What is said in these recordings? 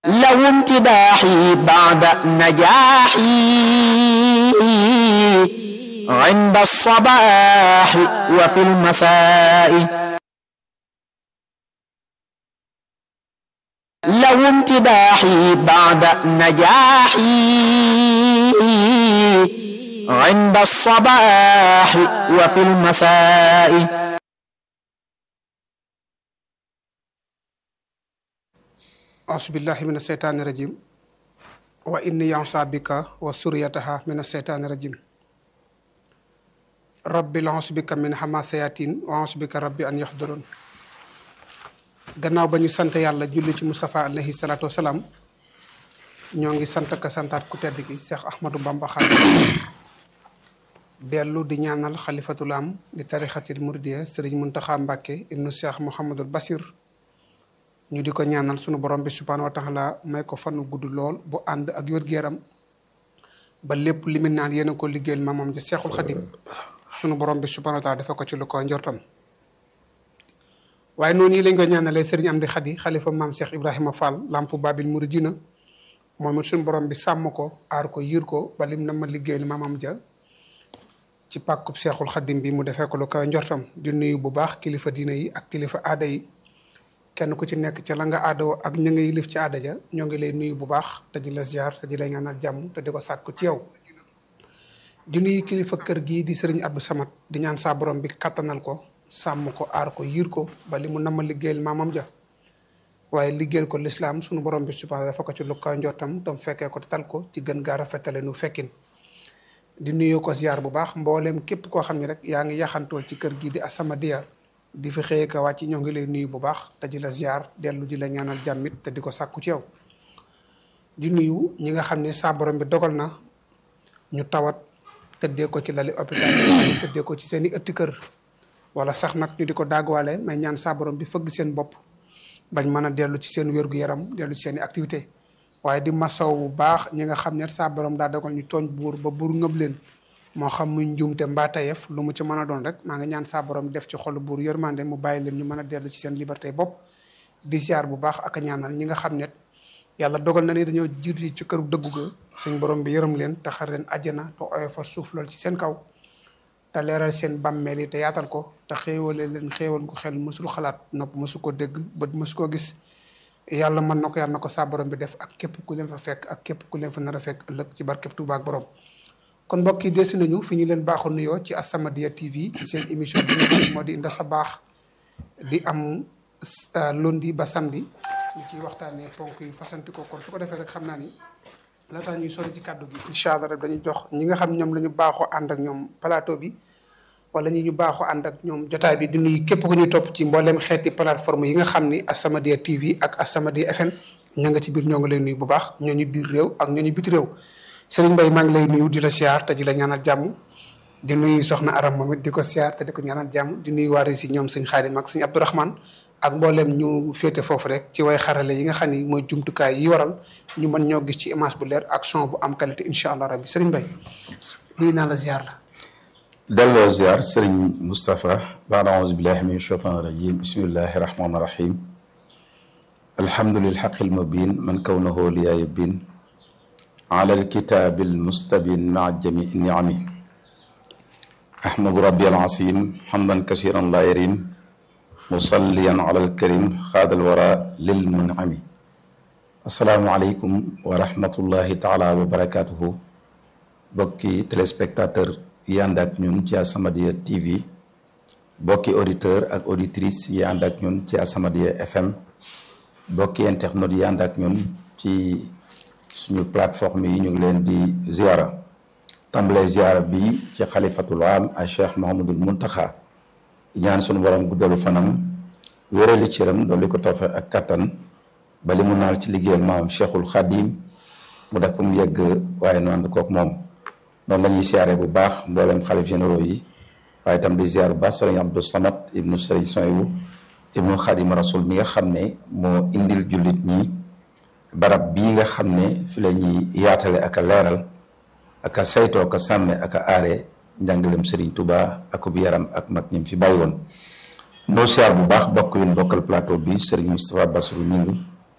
لو امتداحي بعد نجاحي عند الصباح وفي المساء لو امتداحي بعد نجاحي عند الصباح وفي المساء ausubillahi min aseytaani rajim wa inni yansa bika wa suriyataha min aseytaani rajim rabbi lansu bika min xama sayatin wa ansu bika rabbi an yaxduroon gannaaw ba ñu sant yàlla julli ci Moustapha alayhi salaatu wasalaam ñoo ngi sant ka santaat ku tedd ki Cheikh Ahmadou Bamba Xaadimu dellu di ñaanal xalifatul am di tarixatil muridiya sëriñ Muntaxa Mbàkke ibnu Cheikh Mouhamadul Basir ñu di ko ñaanal sunu borom bi subhaanahu wa taala may ko fanu gudd lool bu ànd ak wér-gu-yaram ba lépp li mu naan yéen a ko liggéeyal maamam ja seexul xadim sunu borom bi subhaanahu wa taala dafa ko ci lu ko njortam waaye noonu yi lañ ko ñaanalee sëriñ Amdi Xadi xalifa maam Cheikh Ibrahima Fall lampu babil muridina moom it sunu borom bi sàmm ko aar ko yiir ko ba lim na ma liggéeyal maamam ja ci pàkkub seexul xadim bi mu defee ko lu ko njortam di nuyu bu baax kilifa diina yi ak kilifa aada yi kenn ku ci nekk ca la nga aadoo ak ña nga yilif ci aada ja ñoo ngi lay nuyu bu baax te di la ziar te di la ñaanal jàmm te di ko sàkku ci yow di nuyu kilifa kër gii di sëriñ Abdou Samad di ñaan saa borom bi kattanal ko sàmm ko aar ko yiir ko ba li mu nama liggéeyal maamam ja waaye liggéeyal ko lislaam sunu borom bi subhaana dafa ko ci lu ko njottam tam fekkee ko te tal ko ci gën gaa rafetale nu fekkin di nuyu ko ziar bu baax mbooleem képp koo xam ne rek yaa ngi yaxantoo ci kër gii di As-Samadiyya di fi xëyee ka wàcc ñoo ngi lay nuyu bu baax te di la ziar dellu di la ñaanal jàmmit te di ko sàkku ci yow di nuyu ñi nga xam ne saa borom bi dogal na ñu tawat tëddee ko ci lali hôpital yi tëddee ko ci seen i ëtti kër wala sax nag ñu di ko daagwaale mais ñaan saa borom bi fëgg seen bopp bañ mën a dellu ci seen wér-gu-yaram dellu ci seen i activité waaye di masaw bu baax ñi nga xam ne saa borom daa dogal ñu tooñ buur ba buur ngëb leen moo xam muy njuumte mbaa tayef lu mu ci mën a doon rek maa ngi ñaan saa borom def ci xolu buur yërmande mu bàyyi leen ñu mën a dellu ci seen liberté bopp di ziar bu baax ak a ñaanal ñi nga xam ne yàlla dogal na ni dañoo jiitu ci këru dëggu ga suñ borom bi yërëm leen te xar leen àjjana te oyofal suuf lool ci seen kaw te leeral seen bàmmeel yi te yaatal ko te xéewale leen xéewal gu xel mësul xalaat nopp mësu ko dégg bët mësu ko gis yàlla mën na ko yàlla na ko saa borom bi def ak képp ku leen fa fekk ak képp ku leen fa nar a fekk ëllëg ci barkeb Tuubaa ak borom kon mbokk yi desi nañu fi ñu leen baaxoo nuyoo ci As-Samadiyya TV ci seen émission bi nga xam moo di Nda sa baax di am lundi ba samedi ñu ciy waxtaanee ponk yu fasanti ko kon su ko defee rek xam naa ni laataa ñuy sori ci kàddu gi incha allah rek dañuy jox ñi nga xam ñoom la ñu baaxoo ànd ak ñoom plateau bi wala ñi ñu baaxoo ànd ak ñoom jotaay bi di nuyu képp ku ñuy topp ci mbooleem xeeti plateforme yi nga xam ni As-Samadiyya TV ak As-Samadiyya FM ña nga ci biir ñoo ngi lay nuyu bu baax ñooñu biir réew ak ñooñu biti réew Sëriñ Mbaye maa ngi lay nuyu di la siyaar te di la ñaanal jàmm di nuyu soxna Aram moom it di ko siyaar te di ko ñaanal jàmm di nuyu waa si ñoom sëñ Xaadim ak sëñ Abdourahman ak mbooleem ñu féete foofu rek ci way xarale yi nga xam ni mooy jumtukaay yi waral ñu mën ñoo gis ci image bu leer ak son bu am qualité incha allah rabbi Sëriñ Mbaye nuyu naa la ziar la. delloo ziar Sëriñ Moustapha baada auzu billahi min shaytaan rajim bismillahi rahmaani rahim alhamdulil xaqil mubin man kawnahu liyaaya bin ala alkitaabi almustabin maa jamii niami ahmadu rabbi alasim hamdan kasiran laa yarim musalliyan ala alkarim xaadal wara lil munami asalaamu aleykum wa rahmatullahi taala wa barakatuhu bokki téléspectateur yi ànd ak ñun ci As-Samadiyya TV bokki auditeur ak auditrice yi ànd ak ñun ci As-Samadiyya FM bokki internautes yi ànd ak ñun ci suñu plateforme yi ñu ngi leen di ziara tàmbalee ziara bi ci xalifatul am a cheikh Mahamadul Muntaxa ñaan suñu borom guddalu fanam wérali cëram dolli ko toofe ak kattan ba li mu naal ci liggéeyal maam cheikhul xadim mu def ko mu yegg waaye nu ànd kook moom noonu la ñuy ziare bu baax mboolem xalif généraux yi waaye itam di ziar bu baax sëriñ Abdou Samad ibnu sëriñ Soyibu ibnu xadim rasul mi nga xam ne moo indil jullit ñi barab bii nga xam ne fi la ñuy yaatale ak a leeral ak a saytoo ak a sàmme ak a aare njàngalem Serigne Touba ak bu yaram ak mag ñim fi bàyyi woon noo siyaar bu baax bokk yu bokkal plateau bi Serigne Moustapha Bassirou Gningue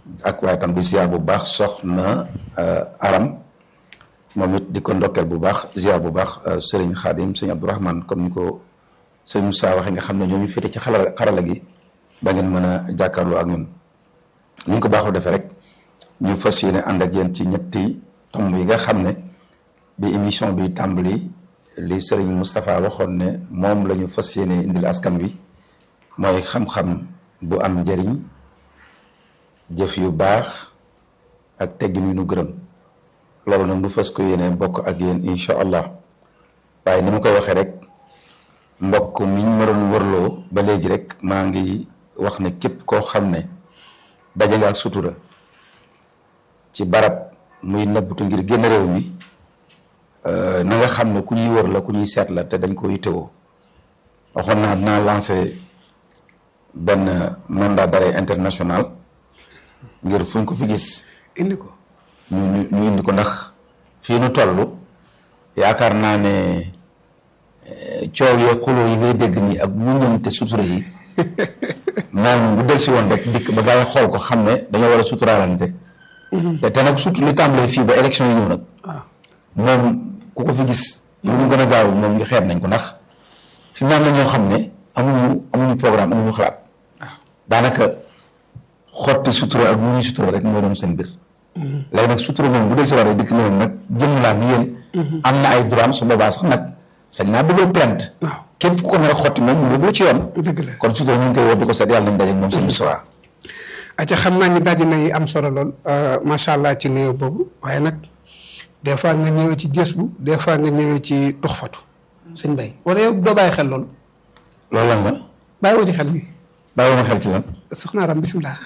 ak waaye tam di ziar bu baax soxna aram moom it di ko ndokkeel bu baax ziar bu baax sëriñ Xaadim sëriñ Abdourahman comme ni ko sëriñ Moussa waxee nga xam ne ñoo ñu féete ci xarala xarala gi ba ngeen mën a jàkkaarloo ak ñun ni ñu ko baaxoo defee rek ñu fas yéene ànd ak yéen ci ñetti tomb yi nga xam ne bi émission bi tàmbali li sëriñ Moustapha waxoon ne moom la ñu fas yéene indil askan wi mooy xam-xam bu am njëriñ jëf yu baax ak teggin yu nu gërëm loolu nag nu fas ko yéene bokk ak yéen incha allah waaye ni ma koy waxee rek mbokk mi ñu ma doon wërloo ba léegi rek maa ngi wax ne képp koo xam ne daje nga ak sutura ci barab muy nëbbatu ngir génn réew mi na nga xam ne ku ñuy wër la ku ñuy seet la te dañ ko yittewoo waxoon naa dinaa lancé benn mandat d'arrêt international ngir fuñ ko fi gis indi ko ñu ñu ñu indi ko ndax fii nu toll yaakaar naa ne coow yee xuloo yi ngay dégg nii ak muñante sutura yi moom bu del si woon rek dikk ba gaa yi xool ko xam ne dañoo war a suturaalante te te nag surtout li tàmbalee fii ba élection yi ñëw nag moom ku ko fi gis lu mu gën a gaaw moom ñu xeeb nañ ko ndax fi mu am na ñoo xam ne amuñu amuñu programme amuñu xalaat daanaka xotti sutura ak lu ñuy sutura rek moo doon seen mbir léegi nag sutura moom bu dee si waree dikk na nag jëm laa bi yéen am na ay droit su boobaa sax nag sañ naa bëggal plainte waaw képp ku ko nar a xotti moom mu yóbbu la ci yoon dëgg la kon sutura ñu ngi koy woo di ko seet yàlla nañ daje ak moom seen bisimilah. acca xam naa ni daji nay am solo lool macha allah ci nuyoo boobu waaye nag des fois nga ñëwee ci gës bu des fois nga ñëwee ci tux fatu sëñ bay wala yow doo bàyyi xel loolu loolu lan la bàyyi woo ci xel gi bàyyi ma xel ci lan. soxna Aram bisimilah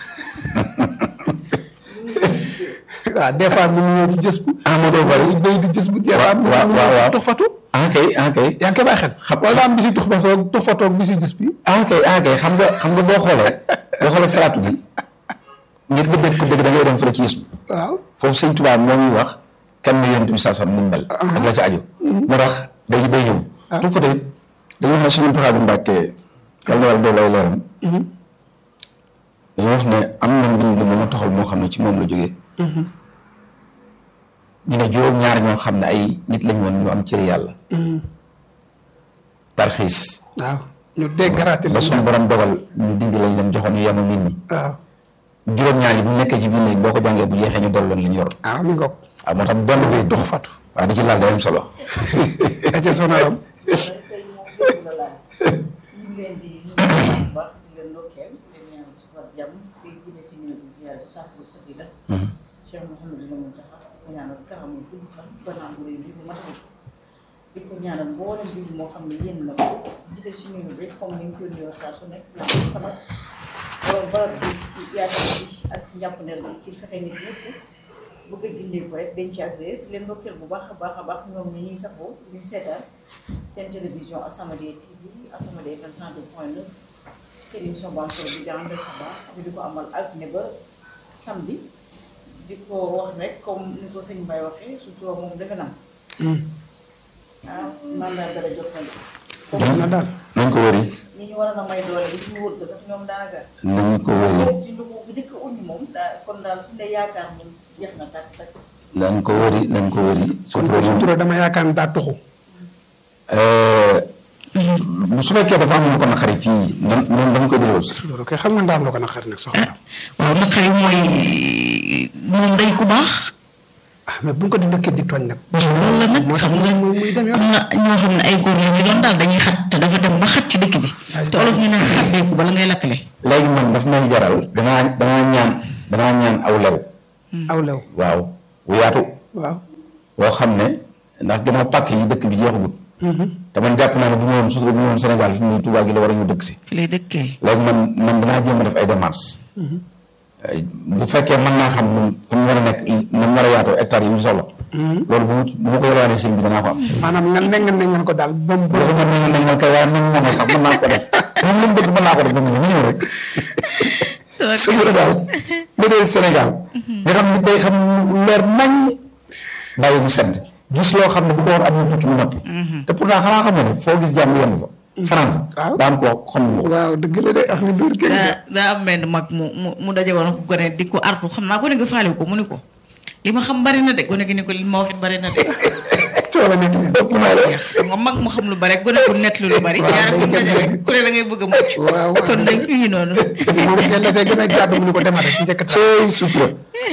waaw des fois mu ñëwee ci gës bu ah ma doo bari. day di gës bu des fois mu waaw waaw waaw. tux fatu ah kay ah kay. yaa ngi koy bàyyi xel Xam- wala daa am bisi tux fatu ak tux fatu ak bisi gës bi ah kay ah kay xam nga xam nga boo xoolee boo xoolee salaatu bi ngir nga dégg ko dégg da ngay dem fële ci yës waaw foofu sëñ Tuubaa moo ñuy wax kan la yonent bi saa sam mu mel. ak la ca aju. moo tax day day ñëw. tout fa tey dañuy wax ne suñu Muntaxa Mbàkke yàlla na yàlla dool ay leeram. dañuy wax ne am na mbind mu ma toxal moo xam ne ci moom la jógee. ñu ne juróom-ñaar ñoo xam ne ay nit lañ woon ñu am cëri yàlla. tarxiis. waaw ñu déggaraate ba la suñu borom dogal ñu dindi lañ leen joxoon ñu yemul nit ñi. waaw juróom-ñaar yi bu nekkee ci biir néeg boo ko jàngee bu jeexee ñu dolloon li ñu yor. waaw mi ngoog waaw moo tax benn bi tux fatu waaw di ci laal day am solo. acca soxna Aram tey moom dëgg la laaj ñu ngi leen di nuyu bu baax di leen ndokkeel di leen ñaanal suba jàmm di jiite ci nuyu bi ziyaar bi sàkkul fadila Cheikh Mouhamadou Lamine Taxa ko ñaanal karamul gudd fan fanaan bu réy bi bu matal di ko ñaanal mboolem bi moo xam ne yéen na ko jiite ci nuyu bi comme ni ñu koy nuyoo saa su nekk la sama borom barab bi ci yaakaar bi ak njàppandel bi ci fexe nit ñëpp bëgg a gindee ko rek dañ ci agréé leen ndokkeel bu baax a baax a baax ñoom ñi ñuy safoo ñu seetaan seen télévision As-Samadiyya TV As-Samadiyya FM 102.9 seen émission bancaire bi dans le sabah ñu di ko amal altine ba samedi di ko wax rek comme ni ko sëñ Mbaye waxee sutura moom defe naa ah mandat dara jot na de. jot na daal nañ ko wëri ñi ñu waroon a may doole bi ñu wër ko sax ñoom daanaka. nañ ko wëri moom ci lu ko bu dëkk uñu moom daa kon daal fi ne yaakaar moom jeex na tàkk tàkk. nañ ko wëri nañ ko wëri kon sutura moom sutura dama yaakaar ne daa tuxu bu su fekkee dafa am lu ko naqari fii nan nan dañ ko delloo si loolu kay xam nga ndaam la ko naqari nag soxna Aram waaw naqari mooy moom day ku baax ah mais bu ñu ko di dëkkee di tooñ nag waaw loolu la nag moo tax xam nga muy muy dem yoon am na ñoo xam ne ay góor la ñu doon daal dañuy xat te dafa dem ba xat ci dëkk bi te olof ñu ne xatdeeku bala ngay lakkale léegi man daf may jaral danaa danaa ñaan danaa ñaan aw lew aw lew waaw bu yaatu waaw boo xam ne ndax gannaaw pàkk yi dëkk bi jeexagut te man jàpp naa ne bu ñëwoon sutura bu ñëwoon Sénégal fi mu ne Tuubaa gi la war a ñu dëkk si fi lay dëkkee léegi man man danaa jéem a def ay démarches bu fekkee mën naa xam nu fu mu war a nekk nu mu war a yaatoo hectares yi ñu soxla loolu bu mu bu ma ko yore sëñ bi danaa ko am maanaam nga nengen nengen ko daal ba mu ba loolu man nañ nañ man kay waaye man moom sax mën naa ko def moom lu mu bëgg mën naa ko def ba mu ñëw ñëw rek sutura daal bu dee Sénégal nga xam ne day xam lu leer nañ bàyyi mu sedd gis loo xam ne bu ko war am na tukki mu noppi te pourtant xanaa xam nga ne foo gis jàmm yenn fa France waaw. daa am ko xam ne waaw dëgg la de ak ni duur kenn daa daa am benn mag mu mu mu daje woon ko gone di ko artu xam naa gone gi faale ko mu ni ko li ma xam bari na de gone gi ni ko li ma waxit bari na de coola nit ñi ëpp naa la xam nga mag mu xam lu bari gone ku nett lu bari Waaw, ñaar day ku gën daje a- rek ku ne da ngay bëgg a mucc waaw kon nag ñu ngi noonu moom kenn la see gën a jàddu mu ni ko demal rek njëkk ta cey sutura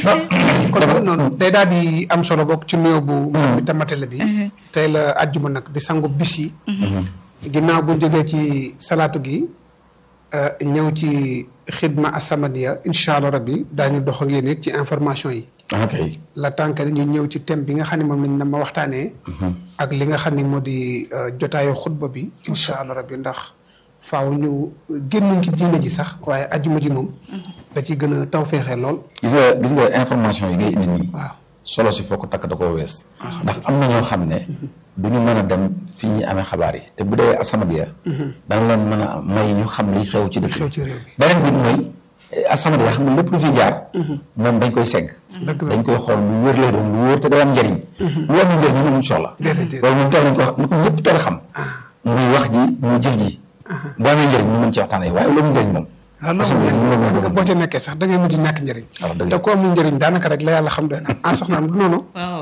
kon nag noonu day daal di am solo bokk ci nuyoo bu bi tamatale bi tey la ajjuma nag di sangu bis yi ginnaaw bu jógee ci salaatu gi euh, ñëw ci xidma asamadiya incha allah rabbi daañu dox ak yéen it ci information yi ah kay la tànk ñu ñëw ci thème bi nga xam ne moom lañ na ma waxtaanee ak li nga xam ne moo di euh, jotaayu xutba bi incha allah rabbi ndax faaw ñu génnuñ ci diine ji sax waaye ajjuma ji moom da ciy gën a taw feexee lool gis nga gis nga information yi ngay indi nii waaw solo si foo ko takk da koo wees ndax am na ñoo xam ne du ñu mën a dem fi ñuy amee xabaar yi te bu dee As-Samadiyya dana leen mën a may ñu xam li xew ci dëkk xew ci réew bi beneen bi mooy As-Samadiyya xam nga lépp lu fi jaar moom dañ koy segg Dëgg la. dañ koy xool lu wér lay doon lu wóor te day am njëriñ lu am njëriñ ñu amuñ soxla Déedéet, déedéet. loolu moom teel nañ ko wax ni ko ñëpp teel a xam muy wax ji muy jëf ji boo amee njëriñ ñu mën ci waxtaanee waaye loolu njëriñ moom waaw loolu As-Samadiyya moom moom nga moom boo ca nekkee sax da ngay mujj ñàkk njëriñ waaw dëgg te la. ku amul njëriñ daanaka rek la yàlla xam doy na ah soxnaam du noonu waaw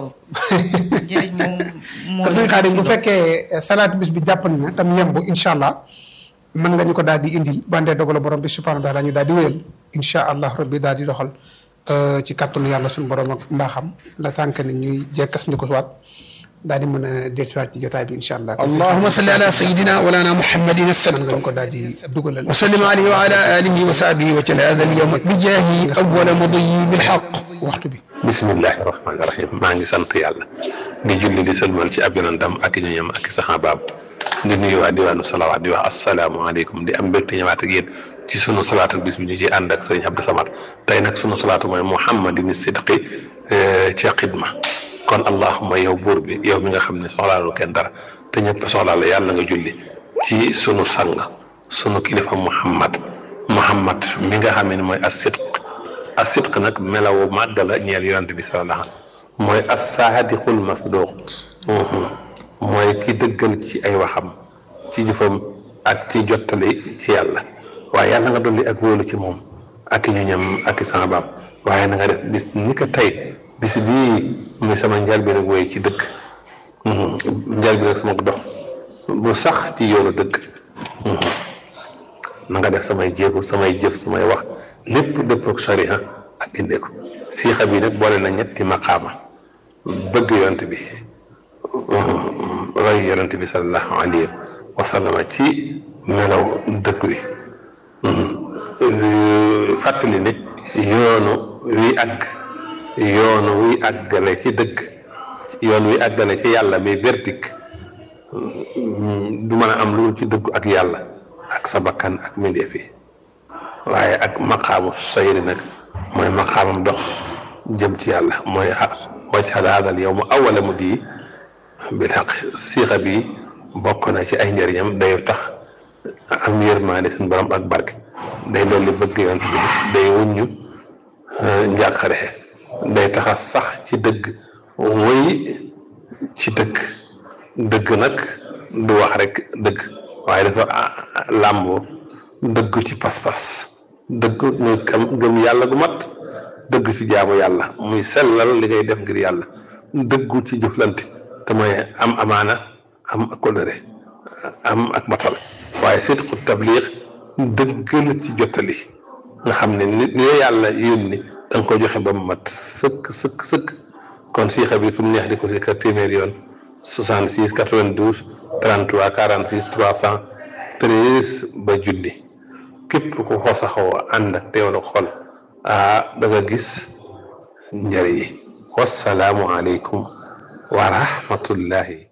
njëriñ moom moo kon sëñ Xaadim bu fekkee eh, salaatu bis bi jàppandi na tam yemb incha allah mën nga ñu ko daal di indil bandee dogalu borom bi subhanahu wa taala ñu daal di wéyal incha allah rabbi daal di doxal euh, ci kàttanu yàlla suñu borom ak mbaaxam la tànk ni ñuy jekkas ñu ko waat daal di mën a dellusiwaat ci jotaay bi incha allah. اللهم صل على سيدنا ولانا محمد mën السلام nga ñu ko daal di dugalal. وسلم عليه وعلى آله وصحبه وجل هذا اليوم بجاه أول مضي بالحق waxtu bi. bismillahi rahmaani rahim maa ngi sant yàlla di julli di sëlmal ci ab yonentam ak i ñoñam ak i saxaabaam di nuyu waa diwaanu salawaat di wax asalaamaaleykum di am mbégte ñëwaat ak yéen ci sunu salaatu bis bi ñu ci ànd ak sëriñ Abdou Samad tey nag sunu salaatu mooy muhammadin sidqi ca xidma kon allahuma yow buur bi yow mi nga xam ne soxlaalu kenn dara te ñëpp soxlaa la yàlla nga julli ci sunu sang sunu kilifa muhammad muhammad mi nga xam ne mooy as sidq as sidq nag melawu màgg la ñeel yonent bi sallallahu alayhi wasallam mooy as saadiqul masduq mooy ki dëggal ci ay waxam ci jëfam ak ci jottali ci yàlla waaye yàlla nga dolli ak wóolu ci moom ak i ñoñam ak i sama baam waaye na nga def bis ni ko tey bis bii muy sama njaal bi nag woy ci dëkk njaal bi nag sama dox bu sax ci yoonu dëkk na nga def samay jéego samay jëf samay wax lépp dëpp ak sariya ak indee ko siixa bi nag boole na ñetti maqaama bëgg yonent bi roy yonent bi sallallahu alayhi wa sallam ci melaw dëkk wi fàttali nit yoonu wi àgg yoonu wi àggale ci dëgg yoon wi àggale ci yàlla mi verdict du mën a am lu ci dëggu ak yàlla ak sa bakkan ak mbindeef yi waaye ak maqaamu sayri nag mooy maqaamam dox jëm ci yàlla mooy wajhal haadal yow mu awala mu di bil xaq siixa bi bokk na ci ay njëriñam day tax am yërmaande suñu borom ak barke day dolli bëgg yonent bi day wuññu njàqare day taxa sax ci dëgg woy ci dëgg dëgg nag du wax rek dëgg waaye dafa làmboo dëgg ci pas-pas dëgg muy kam gëm yàlla gu mat dëgg ci jaamu yàlla muy sellal li ngay def ngir yàlla dëggu ci jëflante te mooy am amaana am ak kóllëre am ak matal waaye sidqu tabliix dëggal ci jottali nga xam ne ni ni la yàlla yónni da nga ko joxe ba mu mat sëkk sëkk sëkk kon siixa bi fu mu neex di ko si kër téeméeri yoon 66 92 33 46 313 ba junni képp ku ko saxoo ànd ak teewlu xol ah da nga gis njëriñ yi wasalaamu aleykum wa rahmatullahi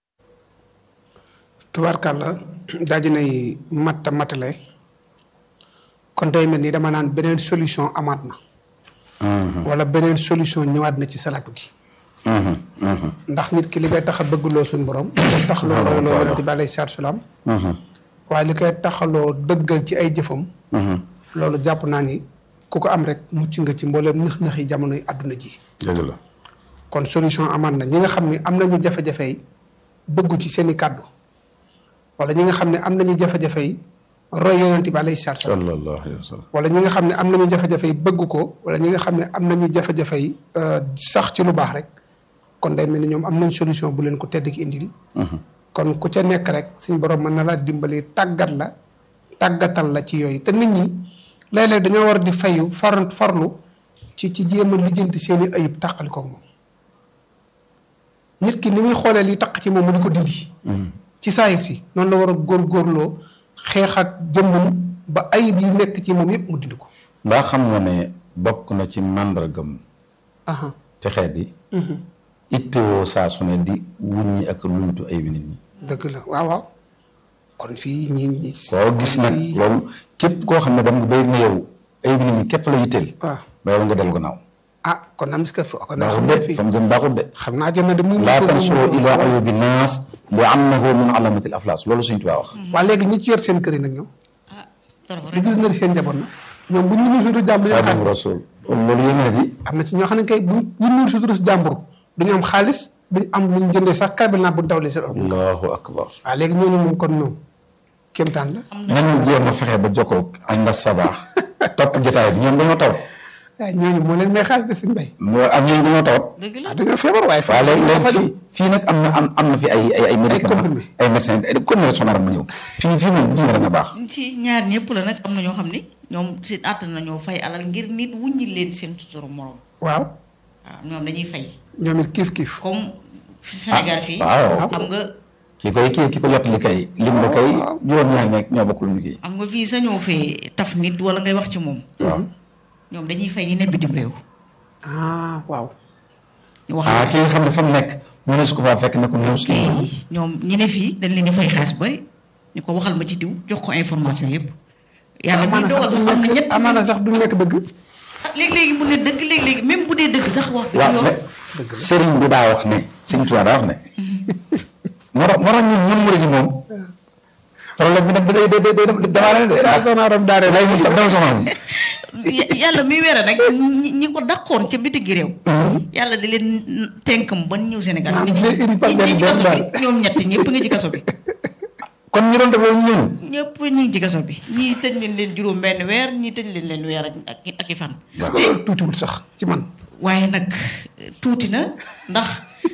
tubaarkàlla daal di nay matta matale kon day mel ni dama naan beneen solution amaat na. wala beneen solution ñëwaat na ci salaatu gi. ndax nit ki li koy tax a bëggloo suñu borom. li koy taxaloo royloo yonent bi alayhi salaatu salaam. waaye li koy taxaloo dëggal ci ay jëfam. loolu jàpp naa ni ku ko am rek mucc nga ci mbooleem nëx-nëx yi jamonoy àdduna ji. dëgg la kon solution amaat na ñi nga xam ni am nañu jafe-jafe yi bëggu ci seen i kàddu wala ñi nga xam ne am nañu jafe-jafe yi roy yonent bi alayhi salaatu salaam sallallahu alayhi wa sallam wala ñi nga xam ne am nañu jafe-jafe yi bëgg ko wala ñi nga xam ne am nañu jafe-jafe yi sax ci lu baax rek kon day mel ni ñoom am nañ solution bu leen ko tedd ki indil kon ku ca nekk rek suñ borom mën na laa dimbali tàggat la tàggatal la ci yooyu te nit ñi léeg-léeg dañoo war di fayu far farlu ci ci jéem a lijjanti seeni ayib tàqali koog moom nit ki ni muy xoolee li taq ci moom mu di ko dindi ci saayir si noonu la war a góorgóorloo xeex ak jëmmam ba ayib yi nekk ci moom yépp mu dindi ko ndax xam nga ne bokk na ci màndargam aha ci xeet yi ittewoo saa su ne di wuññi ak luñtu ay nit ñi dëgg la waaw waaw kon fii ñi ñi koo gis nag fii- loolu képp koo xam ne dem nga bay na yow ay nit ñi képp la yitteel waaw ba yow nga dellu gannaaw ah kon am que fa kon naa baaxut xam ne de fii fa mu jëm baaxut de xam naa jot na de mu laa tansuro ila ayubi naas li annahu min alamati al aflas loolu suñ tubaa wax waa léegi ñi ci yor seen kër yi nag ñoom ah torox di rek gis nga seen njaboot na ñoom bu ñu nuyu sutura jàmbur ñu am xaadimu xaalis rasul loolu yéeme na di am na ci ñoo xam ne kay bu bu ñu nuyu sutura si jàmbur duñu am xaalis duñu am lu ñu jëndee sax karbel naa bu dawlee seen oto allahu akbar waaw léegi ñooñu moom kon ñoom kéemtaan la nañu jéem a fexe ba jokkoo ak nga sabaax topp jotaay bi ñoom dañoo taw waaye ñooñu moo leen may xaalis de seen bay moo ak ñooñu dañoo tawat dëgg la ah dañoo feebar waaye waaw léegi léegi faj fii fii nag am na am am na fi ay ay ay médicaments comprimés. ay médecins ay comprimés sonar mu ñëw fii fii moom fi nga dana baax ci ñaar ñëpp la nag am na ñoo xam ni ñoom seen àttan nañoo fay alal ngir nit wuññi leen seen sutura morom waaw waaw ñoom dañuy fay ñoom it kiif kiif comme fi Sénégal fii waaw. xam nga ki koy ki ki ko jottali kay lim ba kay juróom-ñaar nekk ñoo bokk lu ñu kii xam nga fii sañoo fee taf nit wala ngay wax ci moom waaw ñoom dañuy fay ñi ne bitim réew ah waaw ñu wax ah ki nga xam ne fa mu nekk mu ne su ko faa fekk ne ko ñëw si ñoom ñi ne fii dañ leen di fay xaalis bari ñu ko waxal ma ci diw jox ko information yëpp yàlla muy amaana dogal sax sax du am na nekk ñett amaana sax du nekk dëgg léegi-léegi mu ne dëgg léegi-léegi même bu dee dëgg sax wax dëgg waaw yoon mais sëriñ bi daa wax ne sëriñ Tuubaa daa wax ne moo tax moo tax ñun ñun murid yi moom problème bi nag day day day day damaa leen de daa soxna aram daare lay mu dama soxna moom Ya- yàlla muy weere nag ñi ñi ko daqoon ca biti gi réew yàlla di leen tenkam ba ñëw Sénégal Ah, ñi di leen indi par ñi benn ci benn kaso daal. bi ñoom ñett ñëpp nga ci kaso bi kon ñu doon def loolu ñëw ñëpp ñu ngi ci kaso bi ñii tëj leen leen juróom benn weer ñii tëj leen leen weer ak ak ak i fan est-ce que loolu tuutiwul sax ci man waaye nag tuuti na ndax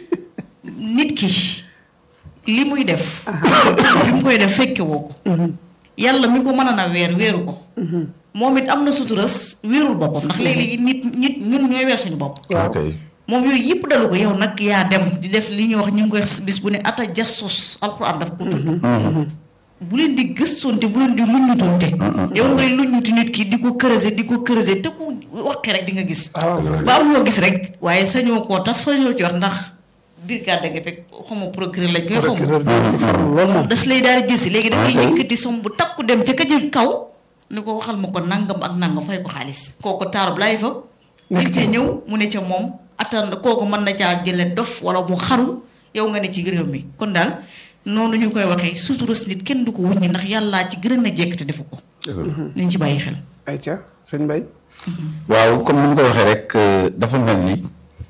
nit ki li muy def li mu koy def fekke woo ko yàlla mi ko mën a na weer weeru ko moom it am na suturas weerul boppam ndax léeg-léegi nit nit ñun ñooy weer suñu bopp ok moom yooyu yëpp dalu ko yow nag yaa dem di def li ñuy wax ñu ngi koy wax bis bu ne ata jassos alxuraan daf ko tudd bu leen di gëstoonte bu leen di luññutoonte yow ngay luññuti nit ki di ko creuser di ko creuser te ku waxee rek di nga gis ba am loo gis rek waaye sañoo koo taf sañoo ci wax ndax brigade nga fekk xawma procureur lañ koy xawma procureur bi farlu loolu moom das lay daal di jësi léegi da ngay ok. yëkkati som bu takku dem ca ka jël kaw ni ko waxal ma ko nangam ak nangam fay ko xaalis kooku taarab laay fa Nekk nit ca. cee ñëw mu ne ca moom attan kooku mën na caa jële dof wala mu xaru yow nga ne ci réew mi kon daal noonu ñu koy waxee suturas nit kenn du ko wuññi ndax yàllaa ci gën a jekk te defu ko nañ ci bàyyi xel ay ca sëñ Mbay waaw comme ni mu ko waxee rek euh, dafa mel ni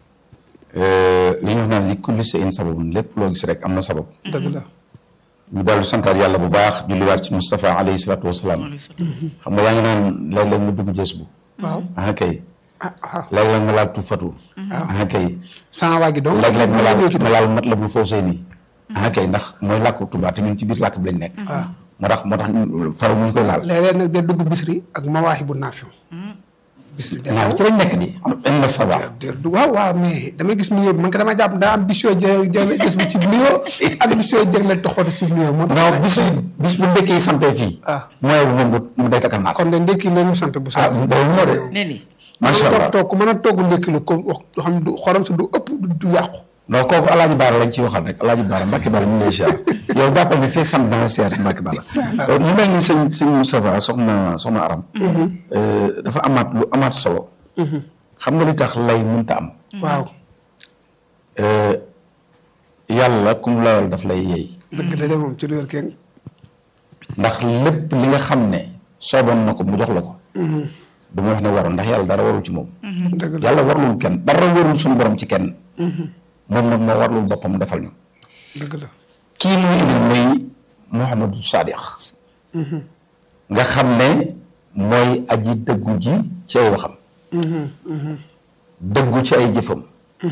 euh, li ñu wax naan li kulli shay'in sababun lépp loo gis rek am na sabab dëgg la ñu dellu santaat yàlla bu baax julliwaat ci Moustapha alayhi salaatu wasalaam xam nga yaa ngi naan léeg-léeg mu dugg jës bu waaw ah kay ah ah léeg-léeg ma laal tufatu ah kay sama waa gi donc léeg-léeg ma laal ma laal mat la bul foofu sëy nii ah kay ndax mooy làkku tubaab te ñun ci biir làkk bi lañ nekk moo tax moo tax faw mu ñu koy laal léeg-léeg nag day dugg bisri ak mawaahi bu naafiw bisri day naa ci lañ nekk di am na sabab dér du waaw waaw mais damay gis nuyoo bi man ko dama jàpp daa am bis yoo jë jë gis bu ci nuyoo ak bis yoo jëgle toxotu ci nuyoo moo tax non bis bis bu ndekkee yi sampee fii ah mooy bu moom mu day takkal naas kon de ndékki leen sant bu ah sa day moo de ne ni macha toog allah toog ku mën a togg ndékki lu ko wax xam du xorom si du ëpp du- du yàqu non kooku alaaji baara lañ ciy waxal rek alaaji baara mbàkki baara ñu ngi lay siyaar yow jàppal ne fekk sant dana siyaar si mbàkki baara mu mel ni sëñ sëñ Moustapha soxna soxna aram euh, dafa amaat lu amaat solo xam nga li tax lay mënta am waaw Euh, yàlla kum layal daf lay yeey dëgg la de moom ci lu wér kenn ndax lépp li nga xam ne sooboon na ko mu jox la ko du ma wax ne warul ndax yàlla dara warul ci moom dëgg la yàlla warlul kenn dara warul suñu borom ci kenn moom nag moo warlul boppam defal ñu dëgg la kii muy indi muy Muhammadu Sadiq nga xam ne mooy aji dëggu ji ci ay waxam dëggu ci ay jëfam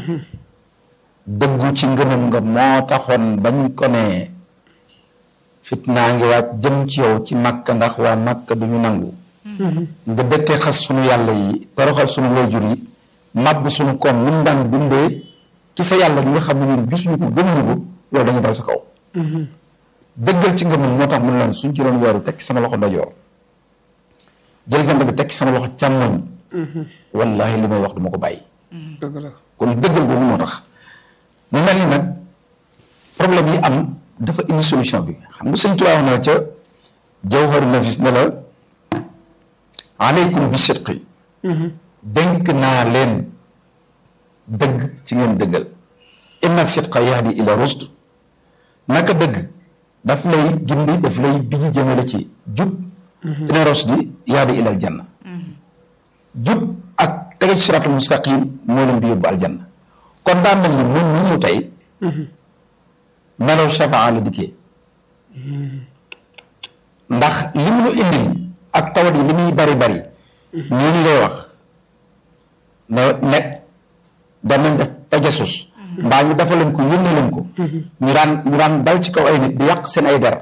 dëggu ci ngëmam nga moo taxoon bañ ko ne fitnaa ngi waaj jëm ci yow ci Makka ndax waa Makka du ñu nangu nga dëkkee xas sunu yàlla yi toroxal sunu wayjur yi màbb sunu koom mun daan dundee ci sa yàlla gi nga xam ne ñun gisuñu ko gëmuñu ko loolu dañuy dal sa kaw dëggal ci ngëmam moo tax mun leen suñ ci doon weeru teg ci sama loxo ndajoor jël jant bi teg ci sama loxo càmmoñ wallahi li may wax duma ko bàyyi dëgg la kon dëggal googu moo tax mu mel ni nag problème yi am dafa indi solution bi xam nga sëñ Tuubaa wax na ca jawharu nafis ne la aleykum bi sidqi dénk naa leen dëgg ci ngeen dëggal inna sidqa yahdi ila rusd naka dëgg daf lay gindi daf lay biji jëmale ci jub ila rusdi yahdi ila aljanna jub ak tege ci siraatul mustaqim moo leen di yóbbu aljanna kon daa mel ni mun ñu ñëw tey melaw shafaa la dikkee ndax li mu nu indil ak tawat yi li muy bari bari ñii ni ngay wax ne ne danañ def tajasus mbaa ñu dafa leen ko yónnee leen ko ñu daan ñu daan dal ci kaw ay nit di yàq seen ay der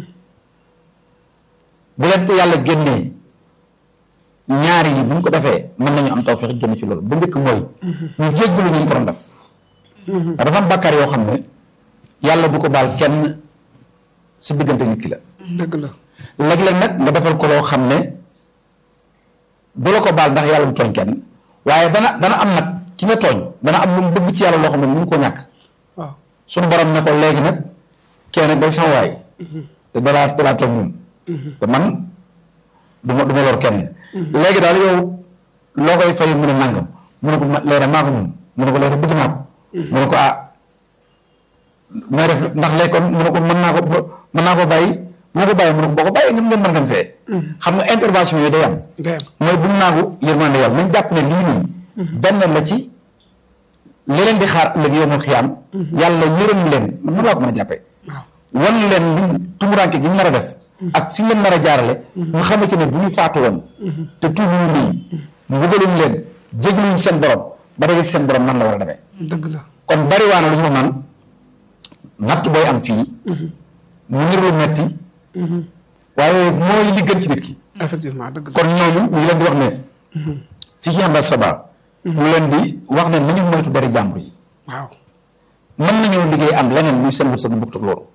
bu leen ko yàlla génnee ñaari yi bu ñu ko defee mën nañu am tawfeex génn ci loolu bu njëkk mooy ñu jéggalu ñu ko doon def ndax dafa am bàkkaar yoo xam ne yàlla du ko baal kenn sa diggante nit ki la dëgg la léeg-léeg nag nga defal ko loo xam ne du la ko baal ndax yàlla du tooñ kenn waaye dana dana am nag ki nga tooñ dana am lu mu bëgg ci yàlla loo xam ne mënu ko ñàkk waaw suñu borom ne ko léegi nag kenn day sama waay te dalaa dalaa tooñ moom te man du ma du ma lor kenn léegi daal yow loo koy fay mu ne nàngam mu ne ko ma leera maa ko moom mu ne ko leera bëgg naa ko mu ne ko ah may def ndax léegi kon mu ne ko mën naa ko mën naa ko bàyyi bu ma ko bàyyi mu ne ko boo ko bàyyi ngeen ngeen mën a dem fee xam nga intervention yooyu day am day am mooy bu mu naagu yërmande yàlla nañ jàpp ne lii nii benn la ci li leen di xaar ëllëg yow ma xiyaam yàlla yërëm leen man mën laa ko mën a jàppee waaw wan leen luñ tumuraanke gi ñu nar a def ak fi ñu leen nar a jaarale ñu xamante ne bu ñu faatu woon te tuubuñu lii mbugaluñ leen jégluñ seen borom ba dajeeg seen borom nan la war a demee dëgg la kon bari waana lu ñu wax naan natt booy am fii mu nir lu metti waaye mooy li gën ci nit ki effectivement dëgg la kon ñooñu ñu ngi leen di wax ne fii ci àmbal saba ñu leen di wax ne nañu moytu dari jàmbur yi waaw mën nañoo liggéey am leneen muy seen wërsëg bu bokkut ak loolu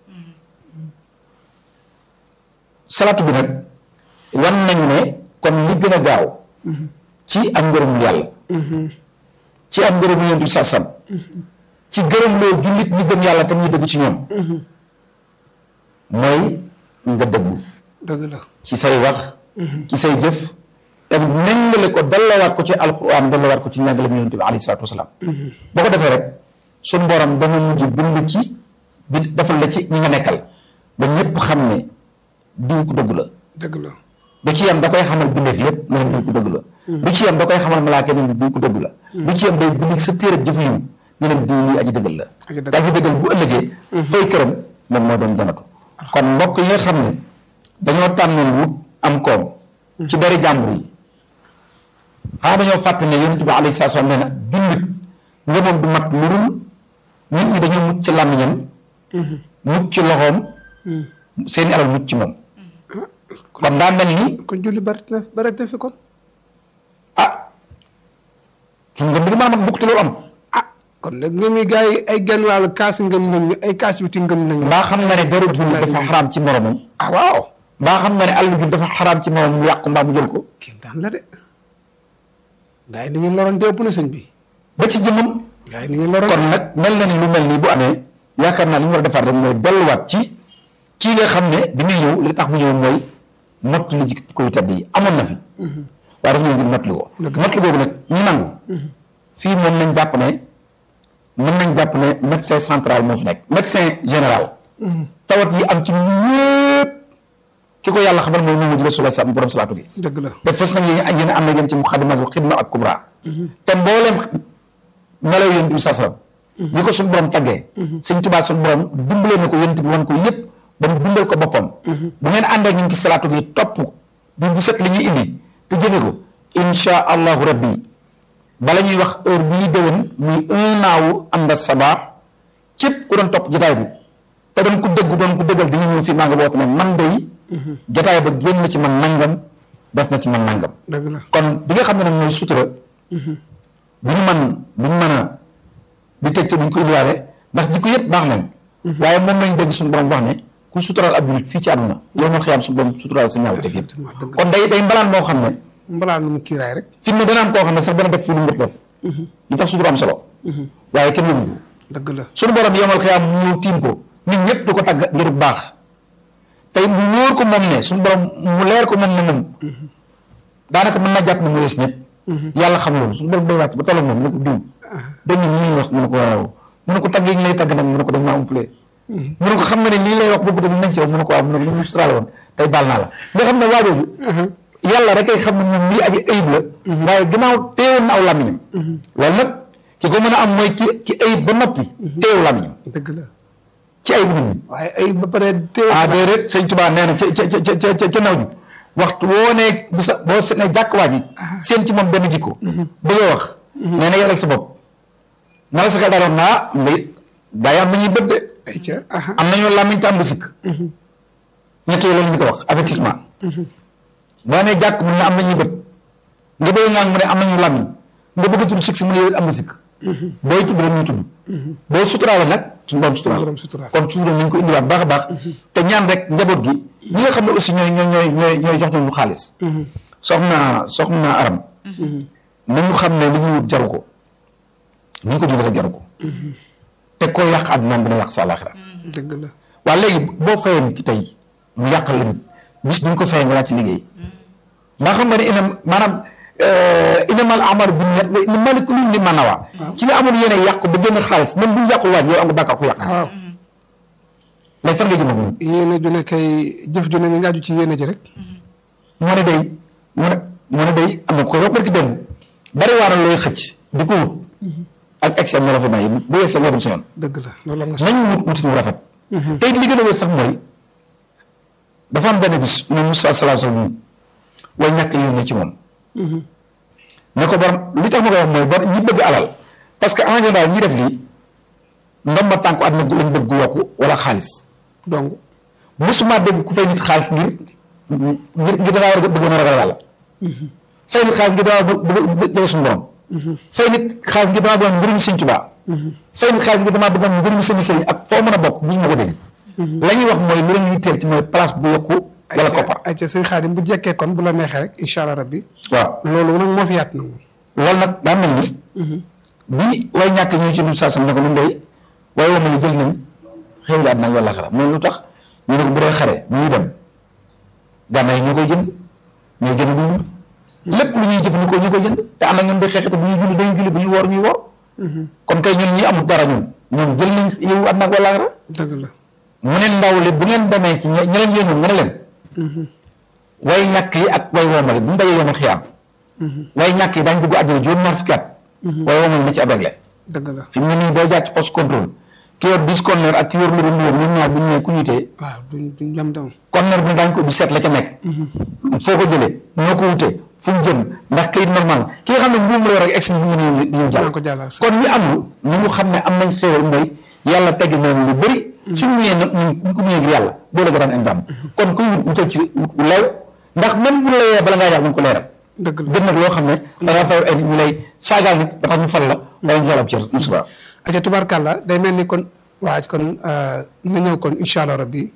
salaatu bi nag wan nañu ne kon li gën a gaaw ci am ngërëmul yàlla ci am ngërëmul yonent bi sàssam ci gërëm loo jullit ñi gëm yàlla tam ñu dëgg ci ñoom mooy nga dëggu dëgg la ci say wax ci say jëf ak méngale ko dallawaat ko ci alquran dallawaat ko ci njàngale mu yonent bi alayhi salaatu wasalaam boo ko defee rek suñ borom dana mujj bind ci bi defal la ci ñi nga nekkal ba ñëpp xam ne diw ko dëgg la dëgg la du ci yam da koy xamal bindeef yëpp ne leen diw ko dëgg la du ci yam da koy xamal malaaka ne leen diw ko dëgg la du ci yam day bind sa téere jëf yu ne leen diw lii aji dëggal la Aji dëggal. te aji dëggal bu ëllëgee fay këram moom moo doon janatu kon mbokk yi nga xam ne dañoo tànnoon wut am koom ci dari jàmbur yi xanaa dañoo fàtte ne yonent bi alayhi salaatu salaam nee na jullit ngëmam du mat lu dul nit ñi dañoo mucc ci làmmiñam mucc ci loxoom seeni alal mucc ci moom kon daa mel ni kon julli bari na bari na fi kon ah suñu ngëm bi du mën a mat mukk te loolu am ah kon nag ngëm yi gars yi ay genn wàll kaas ngëm nañ ay kaas biti ngëm nañ mbaa xam nga ne deru jullit dafa xaraam ci moromam ah waaw mbaa xam nga ne àll bi dafa xaraam ci moromam mu yàq mbaa mu jël ko kéem daan la de gars yi ni ñu loroon dépp na sëñ bi ba ci jëmmam gars yi ni ñu loroon kon nag mel na ni lu mel nii bu amee yaakaar naa li ñu war a defaat rek mooy delluwaat ci kii nga xam ne bi muy ñëw li tax mu ñëw mooy mott li jikko yu tedd yi amoon na fi waaye dafa ñëw ngir mott li ko mott li googu nag ñu nangu fii moom nañ jàpp ne mën nañ jàpp ne médecin central moo fi nekk médecin général tawat yi am ci ñëpp ki ko yàlla xamal mooy Muhammadu Rasulullah sa borom salaatu gi dëgg la te fës nañ yéen yéen am na yéen ci muxadimatul xidma ak kubra te mbooleem melaw yonent bi sallam yi ko suñu borom taggee sëñ Tuubaa suñu borom dimbalee na ko yonent bi wan ko yëpp ba mu bindal ko boppam bu ngeen ànd ak ñun ci salaatu gi topp di bu set li ñuy indi te jëfe ko insha allahu rabbi bala ñuy wax heure bi ñuy déwén muy un an wu ànd sabaa képp ku doon topp jotaay bi te doon ku dëgg doon ku dëggal di nga ñëw fii maa nga woote ne man day jotaay ba génn na ci man nangam def na ci man nangam dëgg la kon bi nga xam ne nag mooy sutura bu ñu man bu ñu mën a di teg te bu ñu ko indiwaale ndax jikko yëpp baax nañ waaye moom lañ dégg suñu borom wax ne ku suturaal ab julit fii ci àdduna yow ma xiyaam suñu borom suturaal sa ñaaw def yëpp Effectivement, dëgg la. kon day day mbalaan moo xam ne mbalaa nu mu kiiraay rek fi mu ne dana am koo xam ne sax dana def fi lu mu def li tax sutura am solo waaye kenn yëgu ko dëgg la suñu borom yomal xiyaam mu ñëw tiim ko nit ñëpp di ko tagg ngir baax tey mu wóor ko moom ne suñu borom mu leer ko moom ne moom daanaka mën naa jàpp ne mu yees ñëpp yàlla xam loolu suñu borom day wàcc ba tolloog moom ne ko diw dañ ne ñuy wax mu ne ko waaw mu ne ko tagg yi ñu lay tagg nag mu ne ko dañ maa umpale mu ne ko xam nga ne lii lay wax bëgg dañ nañ ci yow mu ne ko waaw mu ne ko lu mu suturaale woon tey baal naa la nga xam ne waajooju yàlla rek ay xam ne moom lii aji ayib la waaye gannaaw teewoon na aw làmmiñam loolu nag ki ko mën a am mooy ki ki ayib ba noppi teewu làmmiñam dëgg la ci ayib nit ñi waaye ay ba pare teew ah déedéet sëñ Tuubaa nee na ca ca ca ca ca ca naw ji waxtu woo nee bu sa boo se ne jàkk waa ji seen ci moom benn jikko bëgg a wax nee na yaral sa bopp na la sa xel daaloon naa mbay gaa yi am nañuy bët de ay ca aha am nañoo làmmiñ te am bu sikk ñett yooyu lañu ko wax avertissement boo nee jàkk mu ne am nañuy bët nga bëgg ngaa mu ne am nañu làmmiñ nga bëgg a tudd sikk si mu ne yow it am na sikk booy tudd rek ñuy tudd boo suturaale nag suñu borom suturaale borom suturaale. kon sutura nañ ko indiwaat baax a baax te ñaan rek njaboot gi ñi nga xam ne aussi ñooy ñooy ñooy ñooy ñooy jox ñu xaalis soxna soxna aram nañu xam ne li ñu wut jaru ko ni ñu ko jëlee rek jaru ko te koo yàq àddunaam dina yàq sa àllaaxira dëgg la waa léegi boo fayee nit ki tey mu yàqal la nit bis bi ñu ko fayee nga wàcc liggéey ndax xam nga ne inam maanaam inamal amalu bi niyyat wa innamaa likulli imri'in maa nawaa ci nga amul yéene yàq ba génn xaalis même bu ñu yàqul waaj yow am nga bàkkaar ku yàq waaw léegi fan nga jëm ak moom yéene ju ne kay jëf ju ne nga ngaaju ci yéene ji rek moo ne day moo ne moo ne day am na ko wax barki dem bari waaral looy xëcc di ko wut ak excès mu rafet na yi bu weesoo nga dem sa yoon dëgg la loolu am na nañu wut wutin wu rafet tey li gën a wér sax mooy dafa am benn bis moom Moussa salaam salaam way ñàkk yónnee ci moom ne ko borom li tax ma koy wax mooy bor ñi bëgg alal parce que en général ñi def lii ndomba tànku àdduna gu lañ bëgg gu yokku wala xaalis donc mosuma dégg ku fay nit xaalis ngir ngir ngir da ngaa war a bëggoon a ragal yàlla fay nit xaalis ngir da ngaa bëgg bëgg jege suñu borom fay nit xaalis ngir damaa bëggoon ngërëmu sëñ Tuubaa fay nit xaalis ngir damaa bëggoon ngërëmu sëñ sëriñ ak foo mën a bokk mosuma ko dégg la ñuy wax mooy lu la ñuy teel ci mooy place bu yokku wala koppar ay ca sëñ Xaadim bu jekkee kon bu la neexee rek incha allah rabbi waaw loolu nag moo fi yaat na moom loolu nag daa mel ni bi way ñàkk ñëw ci lu saa sam ne ko lu ndey waaye wama ni jël nañ xew la àddina ak wala xara moom lu tax ñu ne ko bu dee xare bu ñuy dem gànnaay yi ñoo koy jënd ñoo jënd bu ñu lépp lu ñuy jëfandikoo ñu koy jënd te am na ñun day xeexate bu ñuy julli dañuy julli bu ñuy woor ñuy woor kon kay ñun ñi amul dara ñun ñoom jël nañ yow àddina ak wala xara dëgg la mu ne ndaw li bu ngeen demee ci ñe ñe leen yéenoon nga ne leen way ñàkk yi ak way woomale bu ñu dajee yomal xiyaam way ñàkk yi daañu dugg àjjana juróom-ñaar fukki at way woomale na ci ab réglé dëgg la fi mu ne nii boo jaar ci poste contrôle ki yor dix conteneur ak ki yor lu dul ñoom ñoom ñaar bu ñu ñëwee ku ñu tee waaw duñ duñ dem dem conteneur bi daañu ko ubbi seet la ca nekk foo ko jëlee noo ko wutee fu mu jëm ndax kayit normal ki nga xam ne mbuum la yor ak ex bi ñu ñëw di ñu jàll ko jàllal kon ñi amul ni ñu xam ne am nañ xéewal mooy yàlla tegg noonu lu bëri suñu ñëwee nag ñu ko ñëwee ngir yàlla boo la daan indam kon kuy wut wutal ci wut wu leew ndax même bu la layee bala ngaa jaar nañ ko leeral dëgg la gën nag loo xam ne da ngaa fay ay nit ñu lay saagaal nit ba tax ñu fal la wala ñu jox la ab cër musiba aca tubaarkàlla day mel ni kon waaj kon na ñëw kon incha allah rabbi